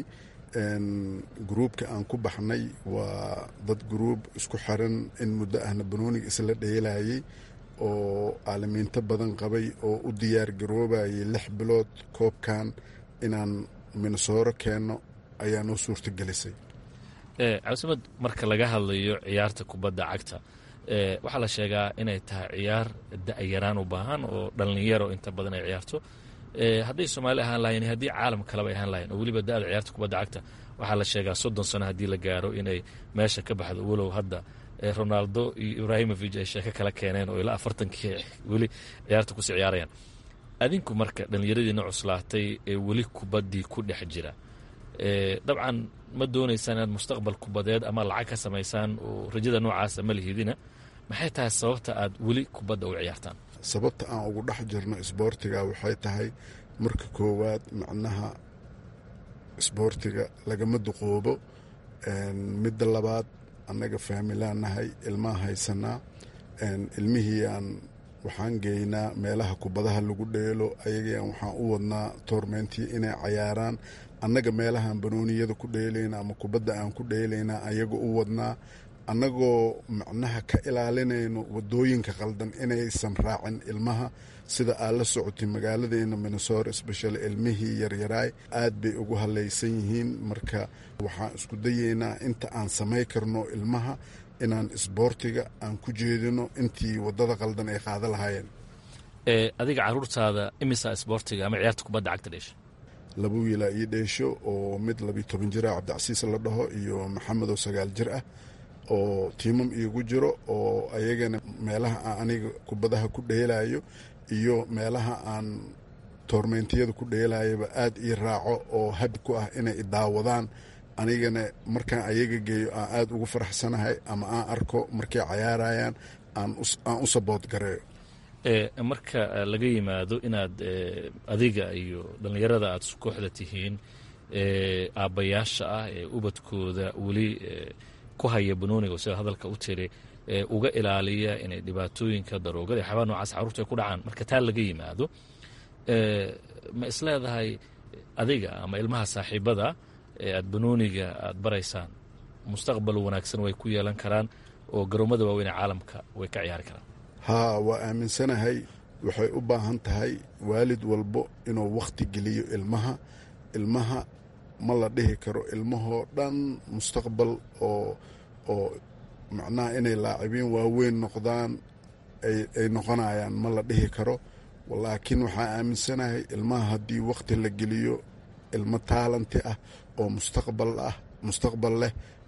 gruubka aan ku baxnay waa dad gruub isku xiran in muddo ahna banooniga isla dheelayay oo caalamiinto badan qabay oo u diyaar garoobayay lix bilood koobkan inaan minnesoro keenno ayaa noo suurtagelisay cabdisamad marka laga hadlayo ciyaarta kubadda cagta waxaa la sheegaa inay tahay ciyaar da-yaraan u baahan oo dhallinyaro inta badan ay ciyaarto hadday soomaali ahaan lahayen haddii caalam kaleba ay ahaan lahayen oo weliba da-da ciyaarta kubadda cagta waxaa la sheegaa soddon sano haddii la gaaro inay meesha ka baxdo walow hadda ronaldo iyo ibrahimovic ay sheeko kala keeneen oo ilaa afartankii weli ciyaarta kusii ciyaarayaan adinku marka dhallinyaradiina cuslaatay ee weli kubaddii ku dhex jira dabcan ma doonaysaan inaad mustaqbal kubadeed ama lacag ka samaysaan oo rajada noocaasa ma lihidina maxay tahay sababta aad weli kubadda u ciyaartaan sababta aan ugu dhex jirno isboortiga waxay tahay marka koowaad macnaha isboortiga lagama duqoobo midda labaad annaga faamilaan nahay ilmaa haysanaa ilmihii aan waxaan geynaa meelaha kubadaha lagu dheelo ayagaan waxaan u wadnaa toormeyntii inay cayaaraan annaga meelahaan banooniyada ku dheelayna ama kubadda aan ku dheelaynaa ayaga u wadnaa annagoo macnaha ka ilaalinayno wadooyinka qaldan inaysan raacin ilmaha sida aad la socotay magaaladeena minnesota sbeshal ilmihii yaryaraay aad bay ugu halaysan yihiin marka waxaan isku dayeynaa inta aan samay karno ilmaha inaan isboortiga aan ku jeedino intii wadada qaldan ay qaada lahaayeen adiga caruurtaada imisa isboortiga ama ciyaarta kubadda cagta dheesha laba wiilaa ii dheesho oo mid labiyo toban jira cabdicasiis la dhaho iyo maxamedoo sagaal jir ah oo tiimam iigu jiro oo ayagana meelaha aan aniga kubadaha ku dheelayo iyo meelaha aan toormeyntiyada ku dheelayaba aad ii raaco oo habi ku ah inay idaawadaan anigana markaan ayaga geeyo aan aad ugu faraxsanahay ama aan arko markay cayaarayaan aan u sabood gareeyo marka laga yimaado inaad adiga iyo dhallinyarada aad kooxda tihiin aabbayaasha ah ee ubadkooda weli ku haya banooniga sida hadalka u tiri uga ilaaliya inay dhibaatooyinka daroogada iyo xabaa nocaas carruurta ay ku dhacaan marka taa laga yimaado ma isleedahay adiga ama ilmaha saaxiibada ee aad banooniga aad baraysaan mustaqbal wanaagsan way ku yeelan karaan oo garoomada waaweyn ee caalamka way ka ciyaari karaan haa waa aaminsanahay waxay u baahan tahay waalid walbo inuu wakhti geliyo ilmaha ilmaha ma la dhihi karo ilmahoo dhan mustaqbal oo oo macnaha inay laacibiin waaweyn noqdaan ay noqonayaan ma la dhihi karo laakiin waxaa aaminsanahay ilmaha haddii wakhti la geliyo ilmo taalanti ah oo mustaqbal ah mustaqbal leh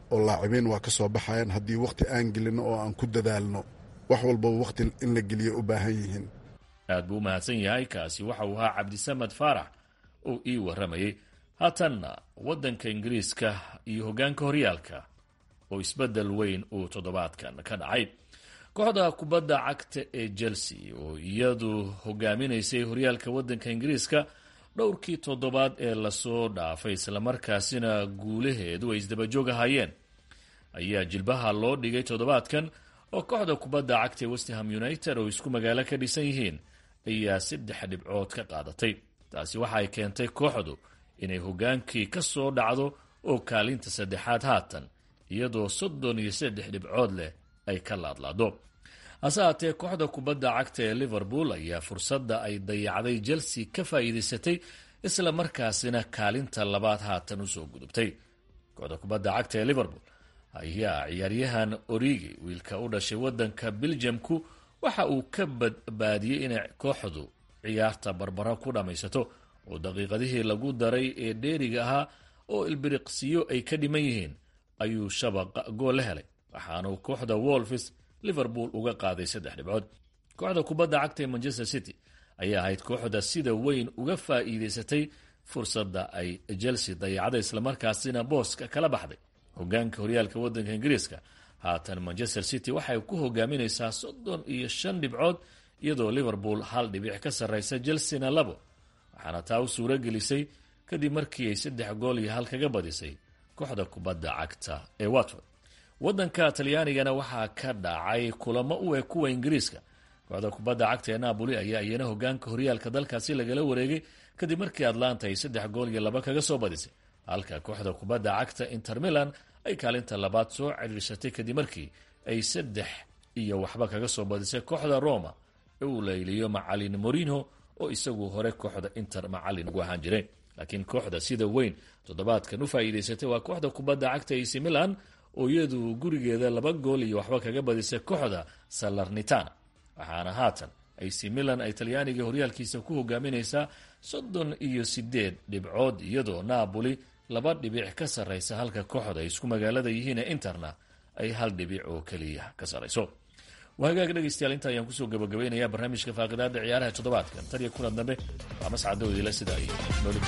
oo laacibiin waa ka soo baxayaan haddii wakhti aan gelino oo aan ku dadaalno wax walbaba wakhti in la geliyo u baahan yihiin aad buu u mahadsan yahay kaasi waxa uu ahaa cabdisamed faarax oo ii warramayey haatanna waddanka ingiriiska iyo hoggaanka horyaalka oo isbeddel weyn uu toddobaadkan ka dhacay kooxda kubadda cagta ee chelsea oo iyadu hogaaminaysay horyaalka waddanka ingiriiska dhowrkii toddobaad ee lasoo dhaafay islamarkaasina guulaheedu ay isdabajoog ahaayeen ayaa jilbaha loo dhigay toddobaadkan oo kooxda kubadda cagta ee westham united oo isku magaalo ka dhisan yihiin ayaa saddex dhibcood ka qaadatay taasi waxa ay keentay kooxdu inay hoggaankii ka soo dhacdo oo kaalinta saddexaad haatan iyadoo soddon iyo saddex dhibcood leh ay ka laadlaado hase haatee kooxda kubadda cagta ee liverpool ayaa fursadda ay dayacday chelsea ka faa'iidaysatay isla markaasina kaalinta labaad haatan usoo gudubtay kooxda kubadda cagta ee liverpool ayaa ciyaaryahan origi wiilka u dhashay waddanka beljamku waxa uu ka badbaadiyey inay kooxdu ciyaarta barbara ku dhammaysato oo daqiiqadihii lagu daray ee dheeriga ahaa oo ilbiriqsiyo ay ka dhiman yihiin ayuu shabaqa gool la helay waxaanuu kooxda wolfis liverpool uga qaaday saddex dhibcood kooxda kubadda cagta ee manchester city ayaa ahayd kooxda sida weyn uga faa'iidaysatay fursadda ay chelsea dayacday islamarkaasina booska kala baxday hogaanka horyaalka waddanka ingiriiska haatan manchester city waxay ku hogaaminaysaa soddon iyo shan dhibcood iyadoo liverpool hal dhibic ka sarraysa chelsea-na labo waxaana taa u suuro gelisay kadib markii ay saddex gool iyo hal kaga badisay kooxda kubadda cagta ee watford waddanka talyaanigana waxaa ka dhacay kulamo u eg kuwa ingiriiska kooxda kubadda cagta ee napoli ayaa iyana hogaanka horyaalka dalkaasi lagala wareegay kadib markii atlanta ay saddex gool iyo laba kaga soo badisay halka kooxda kubadda cagta inter milan ay kaalinta labaad soo ciriirsatay kadib markii ay saddex iyo waxba kaga soo badisay kooxda roma ee uu layliyo macalin morino oo isagu hore kooxda inter macalin ugu ahaan jireen laakiin kooxda sida weyn toddobaadkan u faa'iidaysatay waa kooxda kubadda cagta ac milan oo iyadu gurigeeda laba gool iyo waxba kaga badisay kooxda salernitana waxaana haatan ac milan ay talyaaniga horyaalkiisa ku hogaaminaysaa soddon iyo sideed dhibcood iyadoo napoli laba dhibic ka sarraysa halka kooxda ay isku magaalada yihiin ee interna ay hal dhibic oo keliya ka sarrayso waa hagaag dhegaystayaal inta ayaan kusoo gabagabaynayaa barnaamijka faaqidaada ciyaaraha toddobaadkan tan iyo kulan dambe waa mascadowdiila sida ay nooli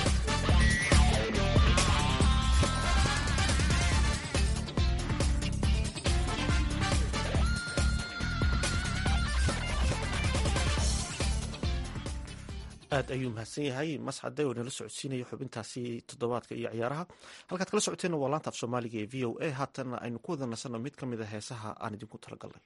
aad ayuu mahadsan yahay mascade oo nala socodsiinaya xubintaasi toddobaadka iyo ciyaaraha halkaad kala socoteenna waa laanta af soomaaliga ee v o a haatan aynu ku wada nasanno mid ka mid a heesaha aan idinku talagalnay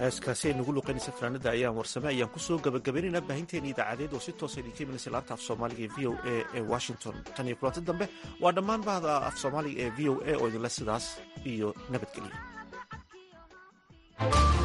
heeskaasi ay nagu luqaynaysa fanaanada ayaan warsame ayaan kusoo gabagabaynaynaa baahinteena idaacadeed oo si toosa idinka imanaysa laanta af soomaaliga ee v o a ee washington tan iyo kulanti dambe waa dhammaan bahda af soomaaliga ee v o a oo idinle sidaas iyo nabadgelyo